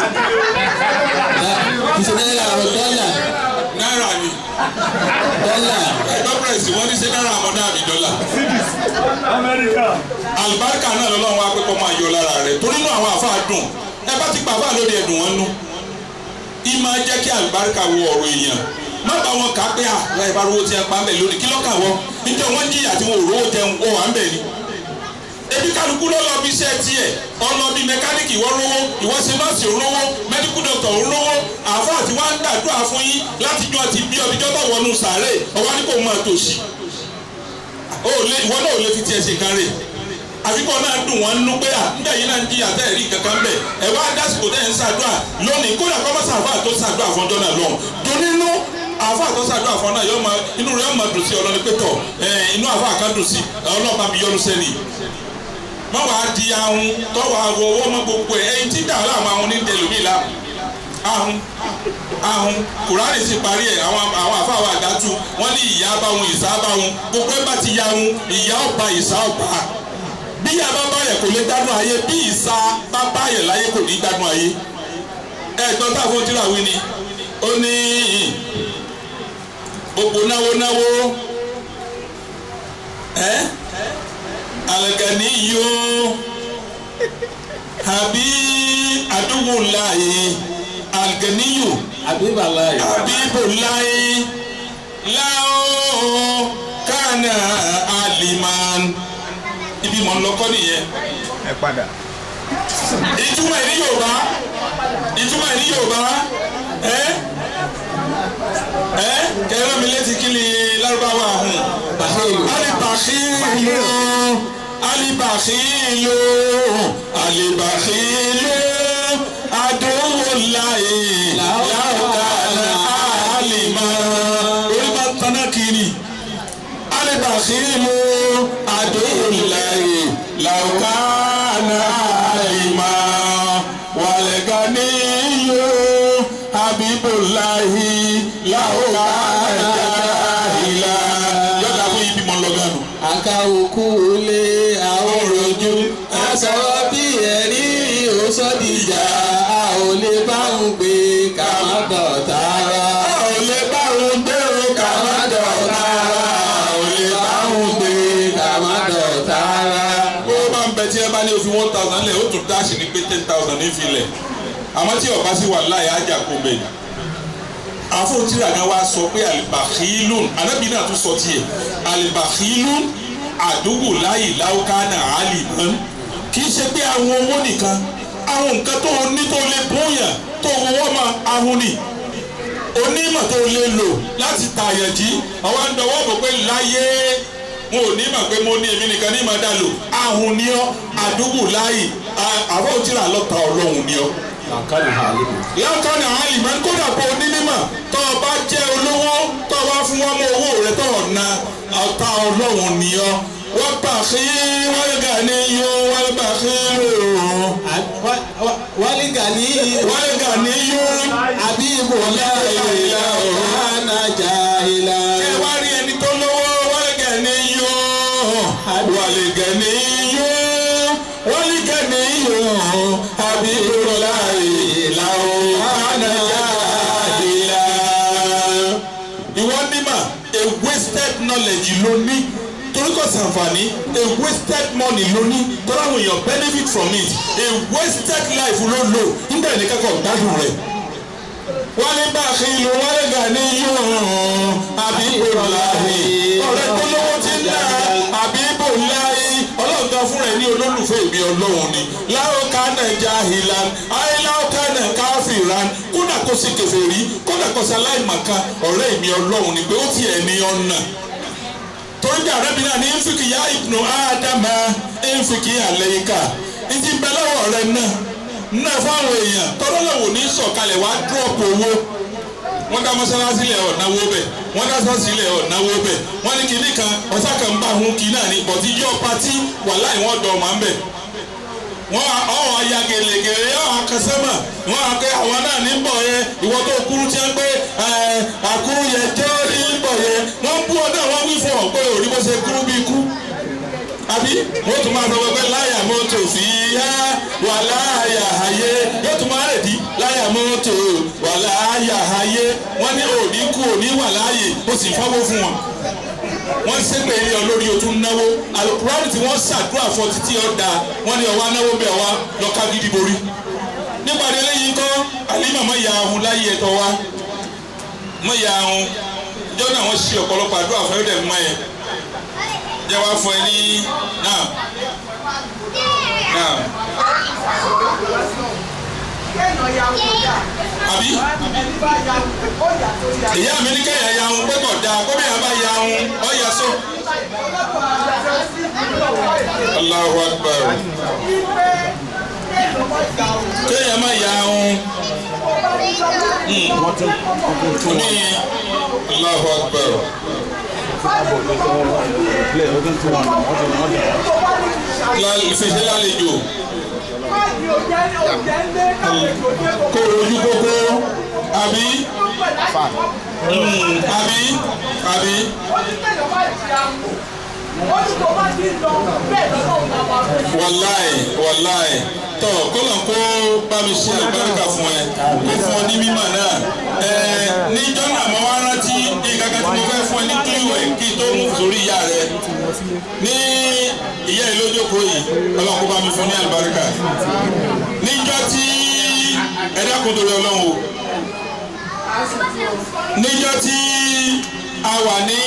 kìsì náírà àwọn dọ́là náírà ni dọ́là ẹgbẹ́ pẹ̀sì wọ́n ní ṣe náírà àmọ́dá àbí dọ́là. Amẹ́ríkà. àlùbáríkà náà lọ́lọ́run wá pé kọ́ máa yọ lára rẹ̀ torí inú àwọn àfa dùn ẹ bá ti pa àfa lórí ẹ̀dùn wọn nú ìmọ̀ jẹ́ kí àlùbáríkà wọ ọ̀rọ̀ èèyàn má bá wọn kà á pé à láì bá rówó tí a pa ń bẹ̀ lónìí kí lọ́kà wọ níjẹ́ wọ́n jìyà tí wọn ò rówó jẹun wọ́n wà ń bẹ̀ ni ebi kálukú ló lọ bí iṣẹ́ tiẹ̀ ọ̀nà bíi mẹkáníìkì ìwọ rówó ìwọ ṣe nọ́ọ̀sì òrówó mẹ́díkù dọ̀tọ̀ òrówó àfọ àti wá ń gbàdúrà fún yín láti jọ àti bí ọbíjọ́ tó wọnú sàárè ọwọ́ ní kò máa tòṣì ó lé ìwọ náà ò lè fi tiẹ̀ ṣe kan rè àfikọ́ náà dùn wọ́n nú pé à nígbà yìí náà ń jìyà tẹ́ ẹ̀rí kankan bẹ̀ ẹ̀ wá dásìkò tẹ́ ẹ̀ ń ṣàdúrà lónìí kódà kọ́ mọ́sá àfáà tó ṣàdúrà fọ́jọ́ náà lọ́hùn donínú àfáà tó ṣàdúrà fọ́ náà yọ máa inú rẹ̀ máa dùn sí ọlọ́ni pé tọ̀ ẹ̀ inú àfáà kan dùn sí ọlọ́ọ̀bá mi yọnu sẹ́ni má wàá di ahun tọ́wọ́ àwọ̀ owó mọ́ gbogbo ẹ̀ ẹ̀yin tí dàrú àwọn ahun ní tẹlumi la ahun ahun kùránì sì parí ẹ̀ àwọn àwọn àfáwọ̀ àdájú wọ́n ní ìyá bá wọn ìsá bá wọn gbogbo ẹ̀ bá ti ya wọn ìyá ọba ìsá ọba bí ìyá bá bá yẹ kò lè gbádùn ayé bí ìsá bá bá yẹ láyé kò ní gbádùn ayé ẹ̀gbọ́n táwọn tí ra wí ni ó ní gbogbo náwó náwó ẹ́ alganiyo àbí adugunlaye alganiyo àbíbàláyé abibulaye lao kana aliman ibi mọ̀ ń lọ́kọ́ nìyẹn Ẹ padà. ìtumọ̀ ìní yorùbá ìtumọ̀ ìní yorùbá ẹ ẹ kẹrẹ mi létí kí ni lárúbáwá hùn alibakilu alibakilu alibakilu aduwolaye laukana alima orí bá tanná kiri alibakilu aduwolaye laukana alima wàlẹ̀ganiyo habibulahi laukana jahila yọ̀dà fún ibi mọ̀ lọ́gànù. àkàwùkù lé àwọn rojú àsọ̀rọ̀ bí ẹ̀rí òsọ̀dìjà a ò lè bá ń gbé ká má dọ̀tá ara. a ò lè bá òun gbé o ká má dọ̀tá a ò lè bá òun gbé ká má dọ̀tá ara. bó bá ń bẹ tí ẹ bá ní òfin one thousand lẹ̀ ó tún dáàsì ní pé ten thousand ní filẹ̀ àmọ́ tí ọba sì wà láyé ájà kó bẹ̀ yìí. àfọ̀tìrà kan wá sọ pé alibakhilun anábì náà tún sọ tiẹ̀ alibakhilun àdúgbò láyì láwùkánà àlìmọ́n kì í ṣe pé àwọn owó nìkan àwọn nǹkan tó ní tó lè bóyá tó wọ́wọ́ máa ahun ni onímọ̀ tó lè lò láti tààyàn jí àwọn àdánwò bò pé láyé mo ò ní mọ̀ pé mo ní èmi nìkan ní ìmọ̀ dá lò ahun ni ọ́ àdúgbò láyì àwọn òtíra lọ́ta ọlọ́run ni ọ́. làǹkàlù hàlẹ́. láǹkàní àwọn ìmọ̀ kódà pé onímọ̀ tó o bá jẹ́ olówó tó o bá fún wọn mọ owó rẹ tó o na ọ̀tá ọlọ́run ni ọ́. wọ́n gbà kí wọ́n gà ní yó wọ́n gbà kí lò ó. wálé gàní wọ́n gà ní yó. àbí ibò láìlá ọ̀hánà jàìlá. ẹ wá rí ẹni tó lówó wọ́n gà ní yó. wọ́n gà ní yó. wọ́n gà ní yó. àbí ibò láìlá ọ̀hánà jàìlá. ìwọ nímọ̀ a wasted knowledge ló ní torí kò sànfàní a wasted money ló ní torí àwọn èèyàn benefit from it a wasted life ló lò nígbà yẹn kẹ́kọ̀ọ́ gbádùn rẹ̀ wọ́n ní bá a kí ìlú wọ́n lè gà ní yóò àbí ìrọ̀láhì ọ̀rẹ́ tó olólùfẹ́ ìbí ọlọ́run ni láwọn kánà jahilan ayé láwọn kánà káfíran kódà kó sì kèfèrí kódà kó sì aláìmọ̀kan ọ̀rẹ́ ìbí ọlọ́run ni pé ó tiẹ̀ ní ọ̀nà torí bí arábìnrin náà ní nfìkì yá ibnu ádámà nfìkì àlẹ́yìká ntí bẹ lọ́wọ́ rẹ náà náà fáwọn èèyàn tọ́lọ́lọ́wọ́ ní sọ̀kalẹ̀ wá dúrọ̀pù owó wọ́n dá mọ́sálásí lẹ̀ ọ̀náwó bẹ̀ wọ́n dá sọ́ọ̀sì lẹ̀ ọ̀náwó bẹ̀ wọ́n ní kinní kan ọ̀sá kan bá hun kì í náà ní bọ̀tí yọ pati wà láì wọ́n dọ̀ ọ̀mà ń bẹ̀ wọ́n ọ̀ ya gèlègèlè ọ̀ akẹ́sẹ́mà wọ́n akẹ́ àwọn náà ní bọ̀ yẹ ìwọ́n tó kúrú tí wọ́n gbé àkúrú yẹ jẹ́ ní bọ̀ yẹ wọ́n bú ọ náà wọ́n wí fún ọ pé òrí bó ṣe kúrú bí kú àbí wọ́n tún máa sọ pé láyà mọ́tò fi yá wà láyà ayé yóò tún máa rèdí láyà mọ́tò wà láyà ayé wọ́n ní òní kú òní wà láàyè ó sì fáwọ́ fún wọn. wọ́n ṣépè ilé olórí o tún náwó alukurani tí wọ́n ṣàdúrà fún títí ọ̀dà wọ́n ní ọwọ́ anáwó bẹ̀ wá lọ́ka gidi borí. nípa délé yìí kọ́ àlímà mọ́ ìyá ahun láyé ẹ̀tọ́ wa mọ́ ìyá ahun ìjọ náà wọ́n ṣe ọ̀pọ̀lọpọ̀ àdúrà fún ẹ̀rọ mọ́ yẹn jẹ́ wá fún ẹ ní náà náà àbí ìyá mi ní kẹ́yà ya ohun pé kò dáa kó bẹ́ẹ̀ bá ya ohun ọ yà sọ. Allahu Akbar kéèyàn má ya ohun ní Allahu Akbar fèsì lálejò kó ojú kókó àbí àbí àbí. wàláì wàláì tọ kọlọ̀ kó bá mi ṣe àgbàríkà fún ẹ kó fún ọ ní mímọ̀ náà ẹ níjọ́ náà mo wá rántí nǹkan kan tí mo fẹ́ fún ẹ ní kílíwẹ̀ kí tó mú sórí ìyá rẹ ní ìyá ìlójókòó yìí ọlọ́run kó bá mi fún ní àlùbáríkà níjọ́ tí ẹ dákun torí ọlọ́run o níjọ́ tí a wà ní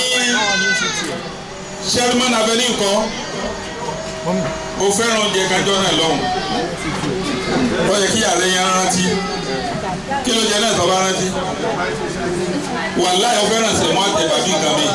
sherman avenue nǹkan o fẹ́ràn oúnjẹ kájọ́ náà lọ́hùn ó yẹ kí ààrẹ yẹn rántí kí ló jẹ náà tó bá rántí wàláhì ó fẹ́ràn sẹ̀mọ́ àtẹ̀bà bí nǹkan mi.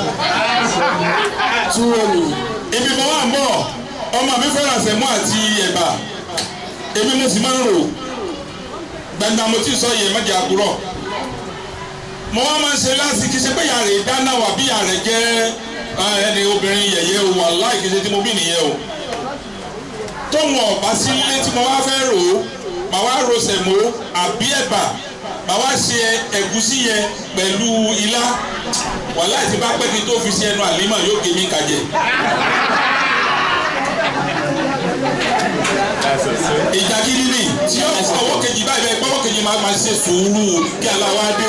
ibi mo wà ń bọ̀ ọmọ mi fẹ́ràn sẹ̀mọ́ àti ẹ̀bà èmi mo sì máa ń rò gbẹ̀ngàn mo ti sọ yẹ mẹ́jẹ àkúrọ̀ mo wá máa ń ṣe láti kí ṣe pé yàrá ìdáná wà bí yàrá jẹ́ ẹni obìnrin yẹ̀yẹ́ o wàláhì kí ṣe tí mo bí nìyẹn o tóun ọ̀bá sí ilé tí mo wá fẹ́ rò ó màá wá ro sẹ̀mó àbí ẹ̀bà màá wá ṣe ẹ̀gúsí yẹn pẹ̀lú ilá wàláhì tí bá pẹ́ kí n tó fi sí ẹnu àlímà yóò gé mi kàjẹ́. ìjà gidi ni tí ó ọwọ́ kejì báyìí bẹ́ẹ̀ gbọ́wọ́ kejì máa máa ṣe sùúrù kí aláwa dé.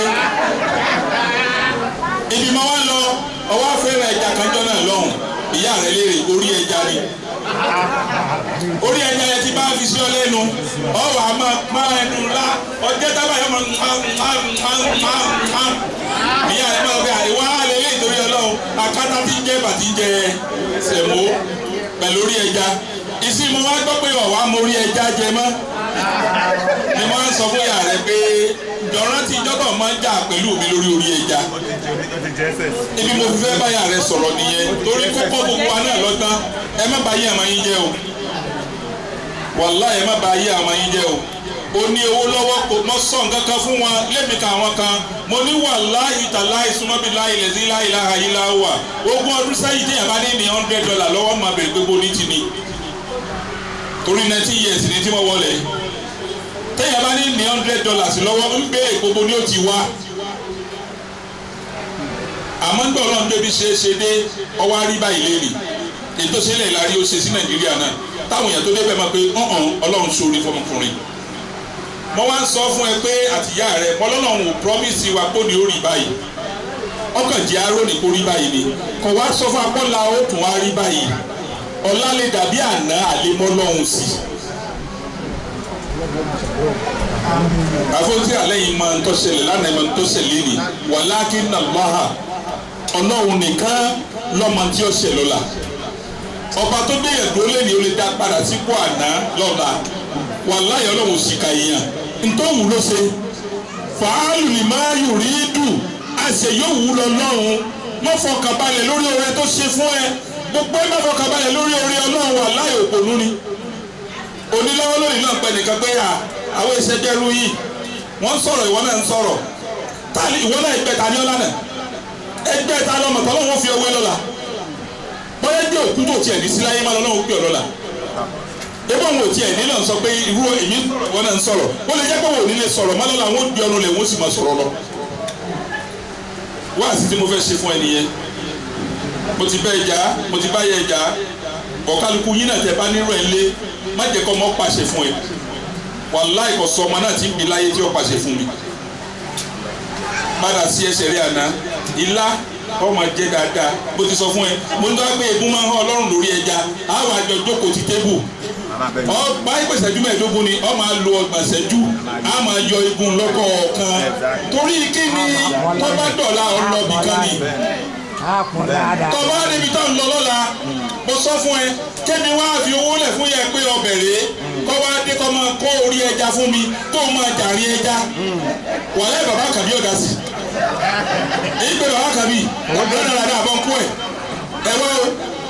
ibi máa wá lọ ọwọ́ afẹ́rẹ́ ẹja kanjọ́ náà lọ́hùn ìyá rẹ̀ léèrè orí ẹja ni orí ẹja yẹn ti bá fi sí ọ lẹ́nu ọwọ́ àmọ́ máa ẹnu ńlá ọjọ́ tábà yẹn máa ìyá rẹ̀ máa bẹ àríwá lélẹ́ ìtorí ọlọ́run akátá ti ń jẹ́ bàtí ń jẹ sẹ̀mó pẹ̀lú orí ẹja ìsìn mo wá gbọ́ pé ọ̀wá mo rí ẹja jẹ mọ́ ni wọ́n á sọ fún ìyá rẹ̀ pé jọ̀rọ̀ tí ìjọba máa ń jà pẹ̀lú mi lórí orí ẹja ibi mo fi fẹ́ báyà rẹ sọ̀rọ̀ nìyẹn torí kókó gbogbo wa náà lọ́tán ẹ má bà yé àmọ́ yín jẹ́ o wàlá ẹ má bà yé àmọ́ yín jẹ́ o o ní owó lọ́wọ́ kò mọ́ sọ nǹkan kan fún wọn lẹ́mìí kan àwọn kan mo ní wàlá ìtàlá ìsúnmọ́bí láì lẹ́sí láì láha yìí láwà ogún ọdún sẹ́yìn tí yàrá bá ní ní hundred dollar lọ́wọ́ máa bẹ̀rẹ̀ pé bo ní ti ni torí nineteen years ni tí mo wọlé téèyàn bá ní ní hundred dollars lọ́wọ́ ń bẹ gbogbo ni ó ti wá àmọ́ ń gbọ́ ọlọ́run débi ṣe é ṣe dé ọwọ́ àrí báyìí léèrè ètò ìṣẹ̀lẹ̀ ìlarí ó ṣe sí nàìjíríà náà táwọn èèyàn tó débẹ̀ máa pe ọ̀hún ọlọ́run sórí fọmọkùnrin mo wá ń sọ fún ẹ pé àtìyá rẹ mọlọ́lọ́run ò promise wa kó ní ó rí báyìí ọkàn jẹ́ aró ní kó rí báyìí ni kò wá sọ fún apọ́nla ó tún wá rí báyìí ọ̀la lè dàbí àná àlemọ́lọ́run sí àfọ̀tí alẹ́ yìí máa ń tọ́sẹ̀lẹ̀ lánàá máa ń tọ́sẹ̀lẹ̀ ni walakinna Allaha ọlọ́run nìkan lọ́mọ tí ó ṣẹ̀ lọ́la ọba tó gbé yẹn dúró lẹ́ni ó lè dá padà sípò àná lọ́la wàláyé ọlọ́run sì ka èèyàn ntọ́wù ló ṣe fàálù ni máa yù rí dù àṣẹ yóò wù lọ lọ́run mọ́ fọkànbalẹ̀ lórí oore tó ṣe fún ẹ gbogbo ẹ má fọkànbalẹ̀ lórí oore ọlọ́run wàláyé òpònú ni onílọ́wọ́ lónìí náà pẹ́ nìkan pé à àwọn ìṣẹ́jẹ́rú yìí wọ́n ń sọ̀rọ̀ ìwọ náà ń sọ̀rọ̀ tani ìwọ náà ẹgbẹ́ ta ni ọ́ lánàá ẹgbẹ́ ta lọ́mọ tọ́lọ́ wọn fi owó lọ́la bóyá jẹ́ òkú tó tiẹ̀ ní síláyé má lọ́nà òkú ọ̀lọ́la ebi àwọn òtí ẹ̀ nílò sọ pé irú èmi wọn náà ń sọ̀rọ̀ ó lè jẹ́ pé wọn ò ní lè sọ̀rọ̀ má lọ́la wọn ó di ọ̀nà lẹ̀ wọ́n sì máa sọ̀rọ̀ lọ. wá àti tí mo fẹ́ ṣe fún ẹ nìyẹn mo ti bẹ́ ẹ jà mo ti bá yẹ ẹ jà ọ̀kálukú yín náà tẹ bá nírò ẹ lé má jẹ́ kọ́ mọ́ pàṣẹ fún ẹ wàláì kò sọ ọmọ náà ti ń bi láyé tí ó pàṣẹ fún mi padà sí ẹsẹ̀ rí àná ilá ọmọ jẹ dáadáa bó ti sọ fún ẹ mo ní wá pé egun máa ń hàn ọlọ́run lórí ẹja àwọn àjọ jókòó ti tébù ọgbà ìpèsèjú mẹ́ẹ̀ẹ́dógún ni ọ máa lo ọgbà ìṣẹ́jú á máa yọ egun lọ́kọ̀ọ̀kan torí kí ni tọ́ba dọ̀la ọlọ́bì kan ni tọ́ba níbi tó ń lọ lọ́la mo sọ fún ẹ kémi wá fi owó lẹ̀ fún yẹ pé ọbẹ̀ rèé kọ́ wá dé kọ́ máa kó orí ẹja fún mi tó máa jàrí ẹja wàlẹ́ bàbá kàbí ọ̀dà sí èyí pé bàbá kàbí ọ̀dọ́ náà dáa bọ́ ń kú ẹ̀ ẹ wá o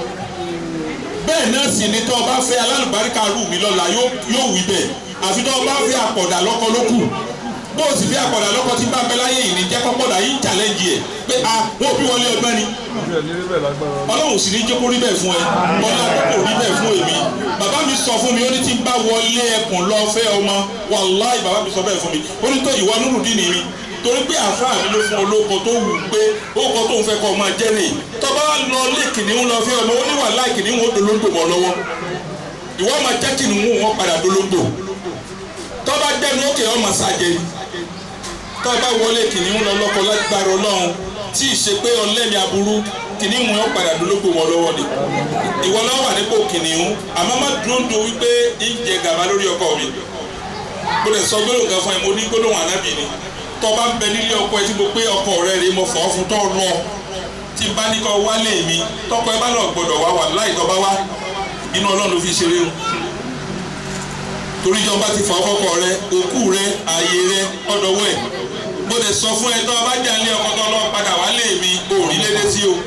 bẹ́ẹ̀ náà sì ni tọ́ ọ bá fẹ́ alálùbáríkà rù mí lọ́la yóò wí bẹ́ẹ̀ àfi tọ́ ọ bá fẹ́ àpọ̀dà lọ́kọ ló kù bó o sì fẹ́ àpọ̀dà lọ́kọ tí bá bẹ láyé yìí ní jẹ́ kọ́pọ̀dà yìí ń challenge ẹ̀ pé a wọ́n bí wọlé ọgbẹ́ ni ọlọ́run sì ní jẹ́ kó rí bẹ́ẹ̀ fún ẹ ọlọ́run kò rí bẹ́ẹ̀ fún èmi bàbá mi sọ fún mi ó ní tí n bá wọlé ẹkùn lọ fẹ́ ọmọ wàláì bàbá mi sọ bẹ́ẹ̀ fún mi ó ní tó ìwọ nírùdín ni mi torí pé àfáà mi ló fún olóko tó wù pé ókọ tó ń fẹ́ kọ́ ọmọ jẹ́ nìyí tọ́ba lọ lé kìnìún lọ fẹ́ ọmọ ó ní wàhálà kìnìún ó dolóńgbò mọ́ lọ́wọ́ ìwọ ọmọ jẹ́ kìnìún wọn padà dolóńgbò tọ́ba jẹ́nu ókè ọmọ sàjẹ́ tọ́ba wọlé kìnìún lọ lọ́kọ lágbára ọlọ́run tí ì ṣe pé ọlẹ́mi aburú kìnìún wọn padà dolóńgbò mọ́ lọ́wọ́ ni ìwọ lọ́wọ́ wà nípò kìnìún àmọ́ má dúró do wípé ń jẹ gàba lórí ọkọ mi mo lè sọ gbólóhùn kan fún ẹ mo ní gbólóhùn ànábì ni tọba ń bẹ nílé ọkọ ẹ tí mo pé ọkọ rẹ rè mo fọ fún tọ lọ tí bá ní kọ wálé mi tọkọ ẹ bá lọ gbọ́dọ̀ wá wà láì tọba wá inú Ọlọ́run ló fi ṣeré o torí ìjọba ti fọ ọkọ rẹ òkú rẹ ààyè rẹ ọdọwọ ẹ mo lè sọ fún ẹ tọ́ ọba jà ní ọkọ tó lọ padà wálé mi ò rí lédè sí o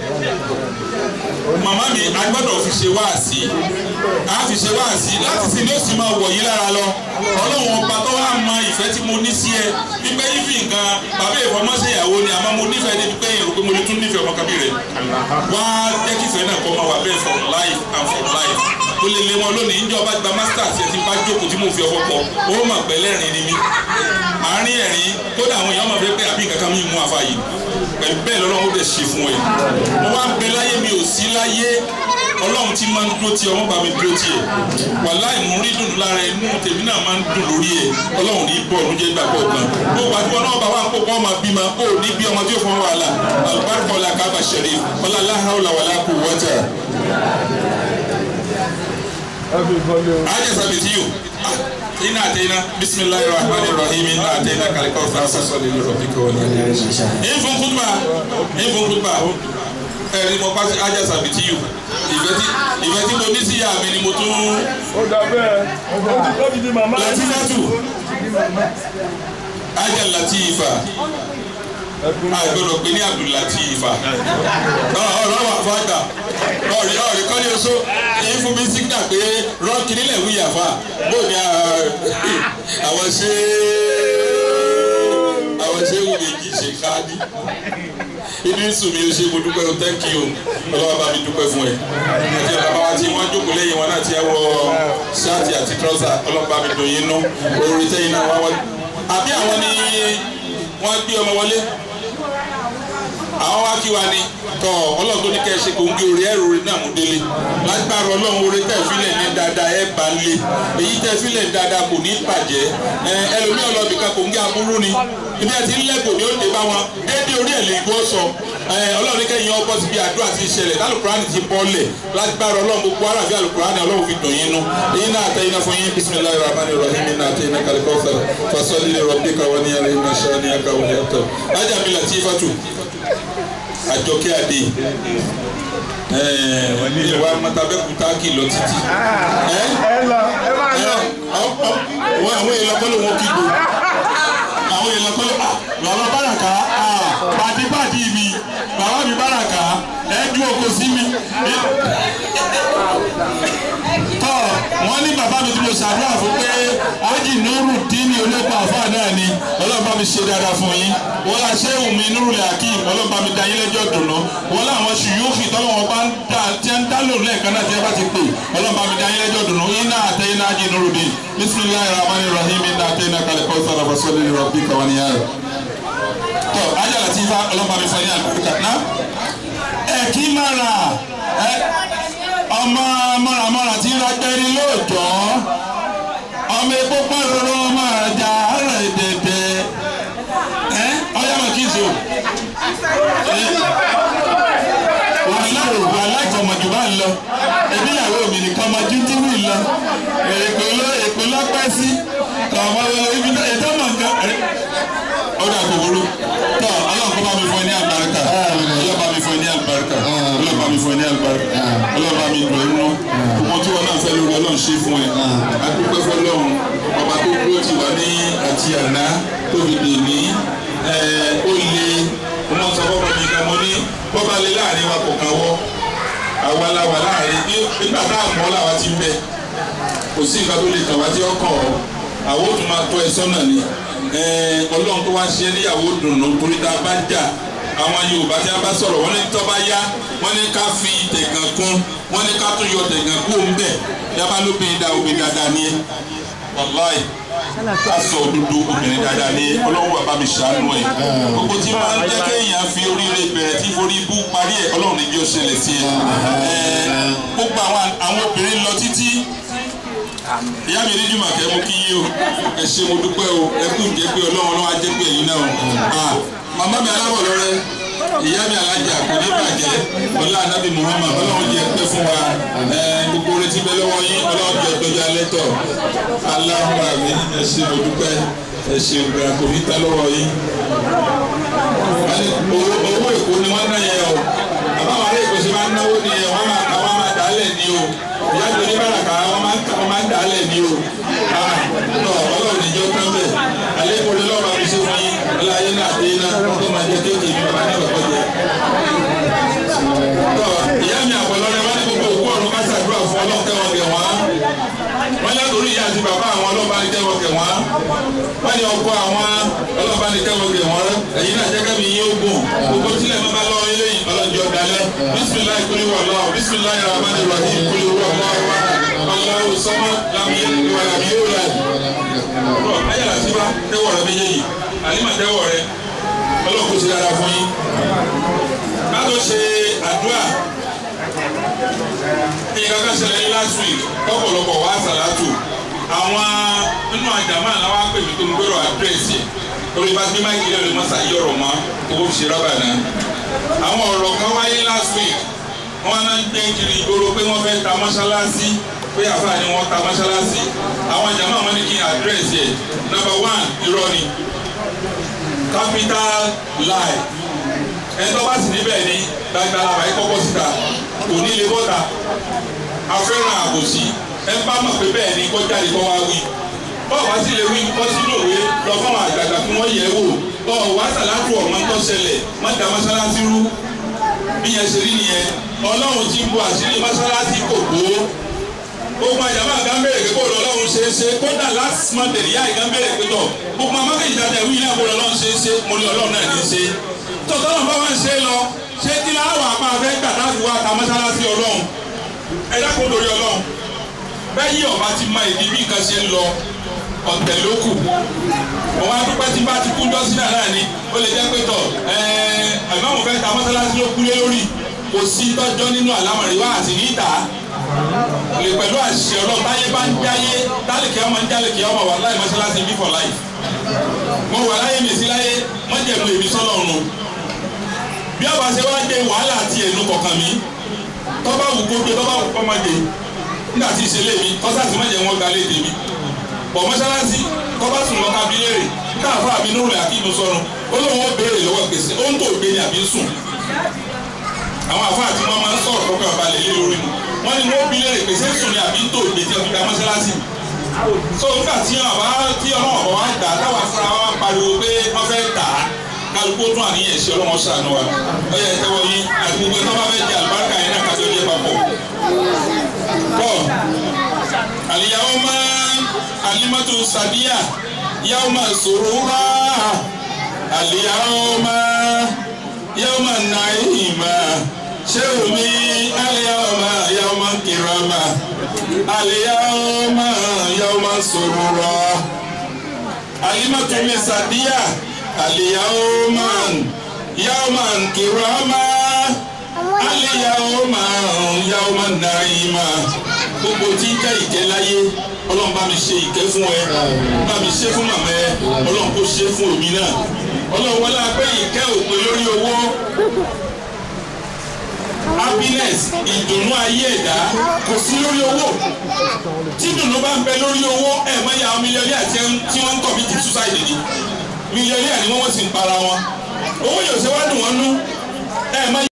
màmá mi a gbọ́dọ̀ fi ṣe wáàsí a fi ṣe wáàsí láti sin ní ó sì máa wọ̀ yí lára lọ ọlọ́run ọba tó wá mọ ìfẹ́ tí mo ní sí ẹ wípé yífi nǹkan bàbá ìfọmọ́sẹ̀ ìyàwó ni àmọ́ mo nífẹ̀ẹ́ débi pé èrò pé mo lè tún nífẹ̀ẹ́ ọmọ kábí rẹ̀ wá jẹ́ kí ìfẹ́ náà kọ́ máa wà bẹ́ẹ̀ for life and for life mo lè lé wọn lónìí níjọ́ bá gba masters ẹ̀ tí bá jókòó tí mo fi ọkọ̀ pọ̀ ó mà pẹ́ lẹ́rìn ni mí àárín ẹ̀rín kódà àwọn èèyàn máa fẹ́ pé àbí nǹkan kan mi mú àfa yìí pẹ̀lú bẹ́ẹ̀ lọ́lọ́run ó dẹ̀ ṣe fún ẹ mo wá ń bẹ láyé mi ò sí láyé ọlọ́run tí máa ń dúró tí ọmọ bá mi dúró tí ẹ wàláì mú rí dùn lára inú tèmi náà máa ń dùn lórí ẹ ọlọ́run ní bọ̀ ọ̀nù jẹ́ gbàgbọ́ kan bó gbàgbọ́ náà bá wà ń kó kọ́ ọmọ bímọ kó o ní bí ọmọ tí ó fọwọ́ wàhálà alùbáríkọ̀ ọ̀la kábà ṣẹ̀rí ọ̀la láhàúlà wàlá kù wọ́tà. ajá sábẹ̀tì yìí ina atena bisimilahi rahmani rahim ina atena kalikọ fasa sọli lọrọ bi kọ ni. n fún kutuba n fún kutuba ẹni mo pàṣẹ ajá sábẹ̀tì yìí ìfẹ́ tí ìfẹ́ tí mo ní sí ìyá mi ni mo tún. ó dà bẹ́ẹ̀ ó ti di màmá. latifatu ajá latifa agbọ́dọ̀ pé ní abdulatifa ọ̀rọ̀ wà fàgbà ọ̀rẹ́ ọ̀rẹ́ kọ́lé oṣó èyí fún mi sígbà pé rọ́ọ̀kì nílẹ̀ wíyà fà bó ni àwọn ṣe àwọn ṣe wù méjì ṣe káàdì inú ìsùn mi ò ṣe mo dúpẹ́ o thank you ọlọ́wọ́ bá mi dúpẹ́ fún ẹ àti bàbá wa tí wọ́n jókòó lẹ́yìn wọn náà ti ẹ wọ ṣáàtì àti trọ́sà ọlọ́wọ́ bá mi dùn yín nú orí tẹ́yìn náà wá wọ́n àbí àwọn ni wọ́n gbé ọmọ wọlé àwọn wá kí wa ni tọ ọlọ́run tó ní kẹ́ ẹ ṣe gbòǹgì orí ẹ̀rọ orí náà mú délé lágbára ọlọ́run orí tẹ̀ fílẹ̀ ní dáadáa ẹ̀ bá lé èyí tẹ̀ fílẹ̀ ní dáadáa kò ní bàjẹ́ ẹ ẹlòmíì ọlọ́bì kan gbòǹgì aburú ni ibi àti ńlẹ́gbò ni ó dé bá wọn déédéé orí ẹ̀ lè gbọ́ sọ ẹ ọlọ́run kẹ́yìn ọkọ̀ ti bí àdúrà ti ṣẹlẹ̀ alukurani ti bọ́lẹ̀ lágbára ọlọ́run gbogbo ara fi alukurani ọlọ́run fi dùn yín nu èyí náà àtẹ̀yìn náà fún yín bisimilayi rahman rahim náà àtẹ̀yìn náà kàlíkọ́ fẹ́rẹ̀ fasọ́lì rọ̀bì káwọn ní yàrá iná ṣáà ní àkàwé yàtọ̀ ajá mi latifatu àjọkẹ́ àdé ìwà mọ̀tàbẹ́kúta kì lọ títí. ẹ lọ ẹ máa lọ. wọ́n àwọn èèyàn kọ́ ló wọ́n kígbe àwọn èèyàn kọ́ ló bàbá bàràkà pàdípàdí mi bàbá mi bàràkà ẹ ju oko sí mi. tọ́ wọ́n ní bàbá mi tí mo ṣàdúrà fún pé ájì nuru dín olóko àfa náà ni ọlọ́run bá mi ṣe dáadáa fún yín wọ́n la ṣé wùmí nuru lè hakeem ọlọ́run bá mi da yín lẹ́jọ́ dùnú wọ́n láwọn ṣùyúkì tọ́lọ́wọ́n bá ń dá tí ń dá lòun lẹ́ẹ̀kan náà tí ẹ bá ti pè ọlọ́run bá mi da yín lẹ́jọ́ dùnú iná àtẹ iná ájì nuru dín bisimilayi rahman rahim iná àtẹ iná kalẹ̀ kọ́ sọ̀rọ̀ fasọ́lẹ̀ ní rọ̀bì kàwáníyà rẹ̀ tọ́ ajá láti fa ọlọ́run bá mi fọ ní àlùkò ná ẹ kí máa rà ẹ ọmọ mọ̀ràmọ̀rà tí ń ra gbẹ́rí lóòjọ́ ọmọ epo pàrọ̀rọ̀ ọmọ àjà rẹ̀ dẹ̀dẹ̀ ẹ ọyá mà kí n so wàhálà wàhálà ìfọmọjù bá ń lọ ẹbí ìyàwó mi nìkan ọmọ jíjí mi lọ èpè ló èpè lọ́pẹ́ sí ọmọ ibi ètò mọ̀ nǹkan ọdọ àgbòwòrò tọ Ọlọ́run kó bá mi fún ẹ ní àlùbáríkà Ọlọ́run bá mi fún ẹ ní àlùbáríkà Ọlọ́run bá mi fún ẹ ní àlùbáríkà Ọlọ́run bá mi dùn ẹ nù ọmọ tí wọn náà fẹ́ lórí Ọlọ́run ṣe fún ẹ adúpẹ́ fọ́lọ́run ọba tó dúró ti wà ní àti àná tó fi dè ní ó le ọmọ sọ fọmọ mi kan mo ní bọ́ba lé láàrin wa kò kàn wọ́ àwa la wà láàrin nígbà tá a mọ́ làwa ti ń bẹ kò sí nǹkan tó lè kàn wá tí ó kàn ọ́ àwọn ò tún máa tọ́ ẹ sọ́nà ni ọlọ́run tó wá ṣe níyàwó dùnú torí tá a bá jà àwọn yorùbá tí a bá sọ̀rọ̀ wọ́n ní tó bá yá wọ́n ní ká fi tẹ̀gàn kún wọ́n ní ká tún yọ tẹ̀gàn kú òun bẹ̀ yaba ló bẹ da obìnrin dáadáa ni ẹ wàláì aṣọ òdodo obìnrin dáadáa ni ẹ ọlọ́run bàbá mi ṣàánú ẹ gbogbo tí máa ń jẹ́ kéèyàn fi oríire bẹ̀rẹ̀ tí forí bú parí ẹ ọlọ́run ní bí ó ṣẹlẹ̀ sí ẹ gbogbo àwọn obìnrin lọ títí ìyá mi ní jùmọ̀kẹ́ mo kí yín o ẹ ṣé mo dúpẹ́ o ẹ kú jẹ́ pé ọlọ́run ọlọ́run á jẹ́ pé ẹ̀yin náà o màmá mi aláwọ̀ lọ́rẹ́ ìyá mi alájà kò ní bàjẹ́ ọlá anábì muhammad ọlọ́run jẹ́ pẹ́ fún wa gbogbo retí bẹ́ lọ́wọ́ yín ọlọ́run jẹ́ tọ́jú alẹ́ tọ̀ aláwọ̀ àmì ẹ ṣé mo dúpẹ́ ẹ ṣé ògbà kò ní ta lọ́wọ́ yín. owó èkó ni wọ́n ná yẹn o àbáwọn ará èkó ṣe máa ń náwó nìyẹn wọ́n máa dálẹ̀ ní o ìyá tó ní bàràkà wọn máa ń ta wọn máa ń dà á lẹ̀ ní o tọ ọlọ́run níjọ́ tán bẹ̀ alẹ́ kò lè lọ́ọ́ máa fi ṣe fún yín ọláyé náà dé iná tó máa jẹ kéèké ní bàbá ní bàbá jẹ. tọ ìyá mi àpọ̀lọ́rẹ́ wọn ní gbogbo òkú ọ̀run ká ṣàdúrà fún ọlọ́run tẹ́wọ̀n gẹ̀ wọ́n wọ́n látòrí ìyá àti bàbá àwọn ọlọ́ba ní tẹ́wọ̀n gẹ̀ wọ́n wọ́n ní ọkọ àwọn ọlọ́ba ní tẹ́wọ̀n gẹ̀ wọ́n ẹ̀yin náà jẹ́ kẹ́mi yín ogun gbogbo tílẹ̀ máa bá lọ ilé yìí ọlọ́jọ́ dalẹ̀ bisimilayi kuli wàllu bisimilayi rahmani rahim kuli wàllu Allahu sama lam yalid wa lam yulad. Ọ̀ ayélujára sí bá tẹ́wọ̀ rẹ méjèèjì àlímà tẹ́wọ̀ rẹ ọlọ́kùn ti dára fún yín. Ká tó ṣe àdúrà nǹkan kan ṣẹlẹ̀ ní last week ọ̀pọ̀lọpọ̀ wá sàlátù àwọn nínú àjàmọ́ àláwá pè mí tó ń gbèrò àdírẹ́sì orí bá gbé máìkì lẹ́nu mọ́sá yí ọ̀rọ̀ mọ́ owó fi ṣe rọ́bà náà. àwọn ọ̀rọ̀ kan wáyé last week wọ́n náà ń gbé kiri ìgboro pé wọ́n fẹ́ ta mọ́ṣáláṣí pé àfa ni wọ́n ta mọ́ṣáláṣí àwọn àjàmọ́ àwọn ní kí n àdírẹ́sì ẹ̀ number one irọ́ ni capital lie ẹ̀ńtọ́ bá sì níbẹ̀ ni gbàgbà làwọn ẹ̀kọ́ bọ́ síta kò ní lè bọ́ta afẹ́ràn àbòsí ẹ bá mọ̀ pé bẹ́ẹ̀ ni kọjá lè kọ́ wá wí bọ́ọ̀ wá sí lè wí kọ́ sínú òwe lọ fún àwọn àgbàgbà kí wọ́n yẹ̀ wò bọ́ọ̀ wá sàlátù ọ̀mọ́ tó ṣẹlẹ̀ má da mọ́sálásí rú bí yẹn ṣe rí nìyẹn ọlọ́run ti ń bo àṣírí mọ́sálásí kò gbó gbogbo àjàmọ́ àga ń bèrè pé bóòlù ọlọ́run ṣe é ṣe kódà last month ìyá ìga ń bèrè pé tọ̀ gbogbo amákè ìtajà ìwé náà bóòlù ọlọ́run ṣe é ṣe mo ní ọlọ́run náà ní í ṣe tọ́tọ́lọ́ bá wá ń ṣe é lọ ṣé kí láwọ̀ àpá afẹ́ gbàdá fi wá ta mọ́sálásí ọlọ́run ẹ dákun lórí ọlọ́run bẹ́ẹ̀ ọba ti mọ ìdí bí nǹkan ṣe ń lọ ọ̀tẹ̀ ló kù òun adúpẹ́ tí bá ti kú jọ́sí náà náà ni ó lè jẹ́ pé tọ̀ àmọ́ fẹ́ ta mọ́sálásí ló kú lé lórí kò sí tọ́jọ́ nínú àlámọ̀rí wá àti ní ìta lè pẹ̀lú àṣìṣe ọlọ́run táyé bá ń jáyé tálẹ̀kì ọmọ ń jálẹ̀kì ọmọ wà láì mọ́sálásí bí for life mo wà láyé mi sí láyé mọ́jẹ̀mú èmi sọ́lọ́run bí ọba ṣe wá dé wàhálà àti ẹnu kọ̀ọ̀kan mi tọ́ba wù kó gbé tọ́ba wù kọ́ máa dé nígbà tí ìṣẹ̀lẹ̀ mi kọ́sá sì má jẹ́ wọn gbalẹ̀ tèmi bọ̀ mọ́ṣáláṣí kọ́ba sùn lọ́ka bí léèrè káàfọ́ àbí nínú rẹ̀ àkíyèmí sọ̀rọ̀ ó lóun ó béèrè lọ́wọ́ gbèsè ó ń tó gbé ní àbí sùn àwọn àfáà tí wọ́n máa ń sọ̀rọ̀ kọ́kọ́ balẹ̀ lé lórí mu wọ́n ní wọ́n bí lẹ́rìí pèsè sùn ní àbí tó ìgbésí ọ̀gbìn dá mọ́ṣáláṣí so nígbà tí ọba tí ọlọ́wọ́ bọ̀ wá gbà táwa fúnra wa pariwo pé wọ́n fẹ́ tà á kálukú tún àníyàn ṣe ọlọ́wọ́ ṣàánú wa ó yẹ tẹ́wọ́ yín àti gbogbo ẹ̀tọ́ bá fẹ́ jẹ àlùbáríkà yẹn náà kájọ jẹ papọ̀ bọ́ àlìyáwó máa alimatu sadiya yàwó máa sòrò rà àlìyáwó máa yàwó máa nàìjíríà ṣé omi àlìyáwó máa yàwó máa kìrọ̀mà àlìyáwó yàwó máa sòrò rà alimatu mi sadiya àlìyáwó máa yàwó máa kìrọ̀mà àlìyáwó máa yàwó máa nàìjíríà gbogbo tí ń jẹ́ ìkẹ́ láyé ọlọ́run bá mi ṣe ìkẹ́ fún ẹ bá mi ṣe fún màmá ẹ ọlọ́run kò ṣe fún èmi náà ọlọ́run wọlé apẹ́ ìkẹ́ òpè lórí owó happiness ìdùnnú ayé ẹ̀dá kò sí lórí owó tí ìdùnnú bá ń bẹ lórí owó ẹ̀ mọ́ ya mílíọ̀nì àti tí wọ́n ń kọ̀ bí ti suicide ni mílíọ̀nì àni wọ́n sì ń para wọn owó yóò ṣe wá dùn wọ́n nú ẹ̀ mọ́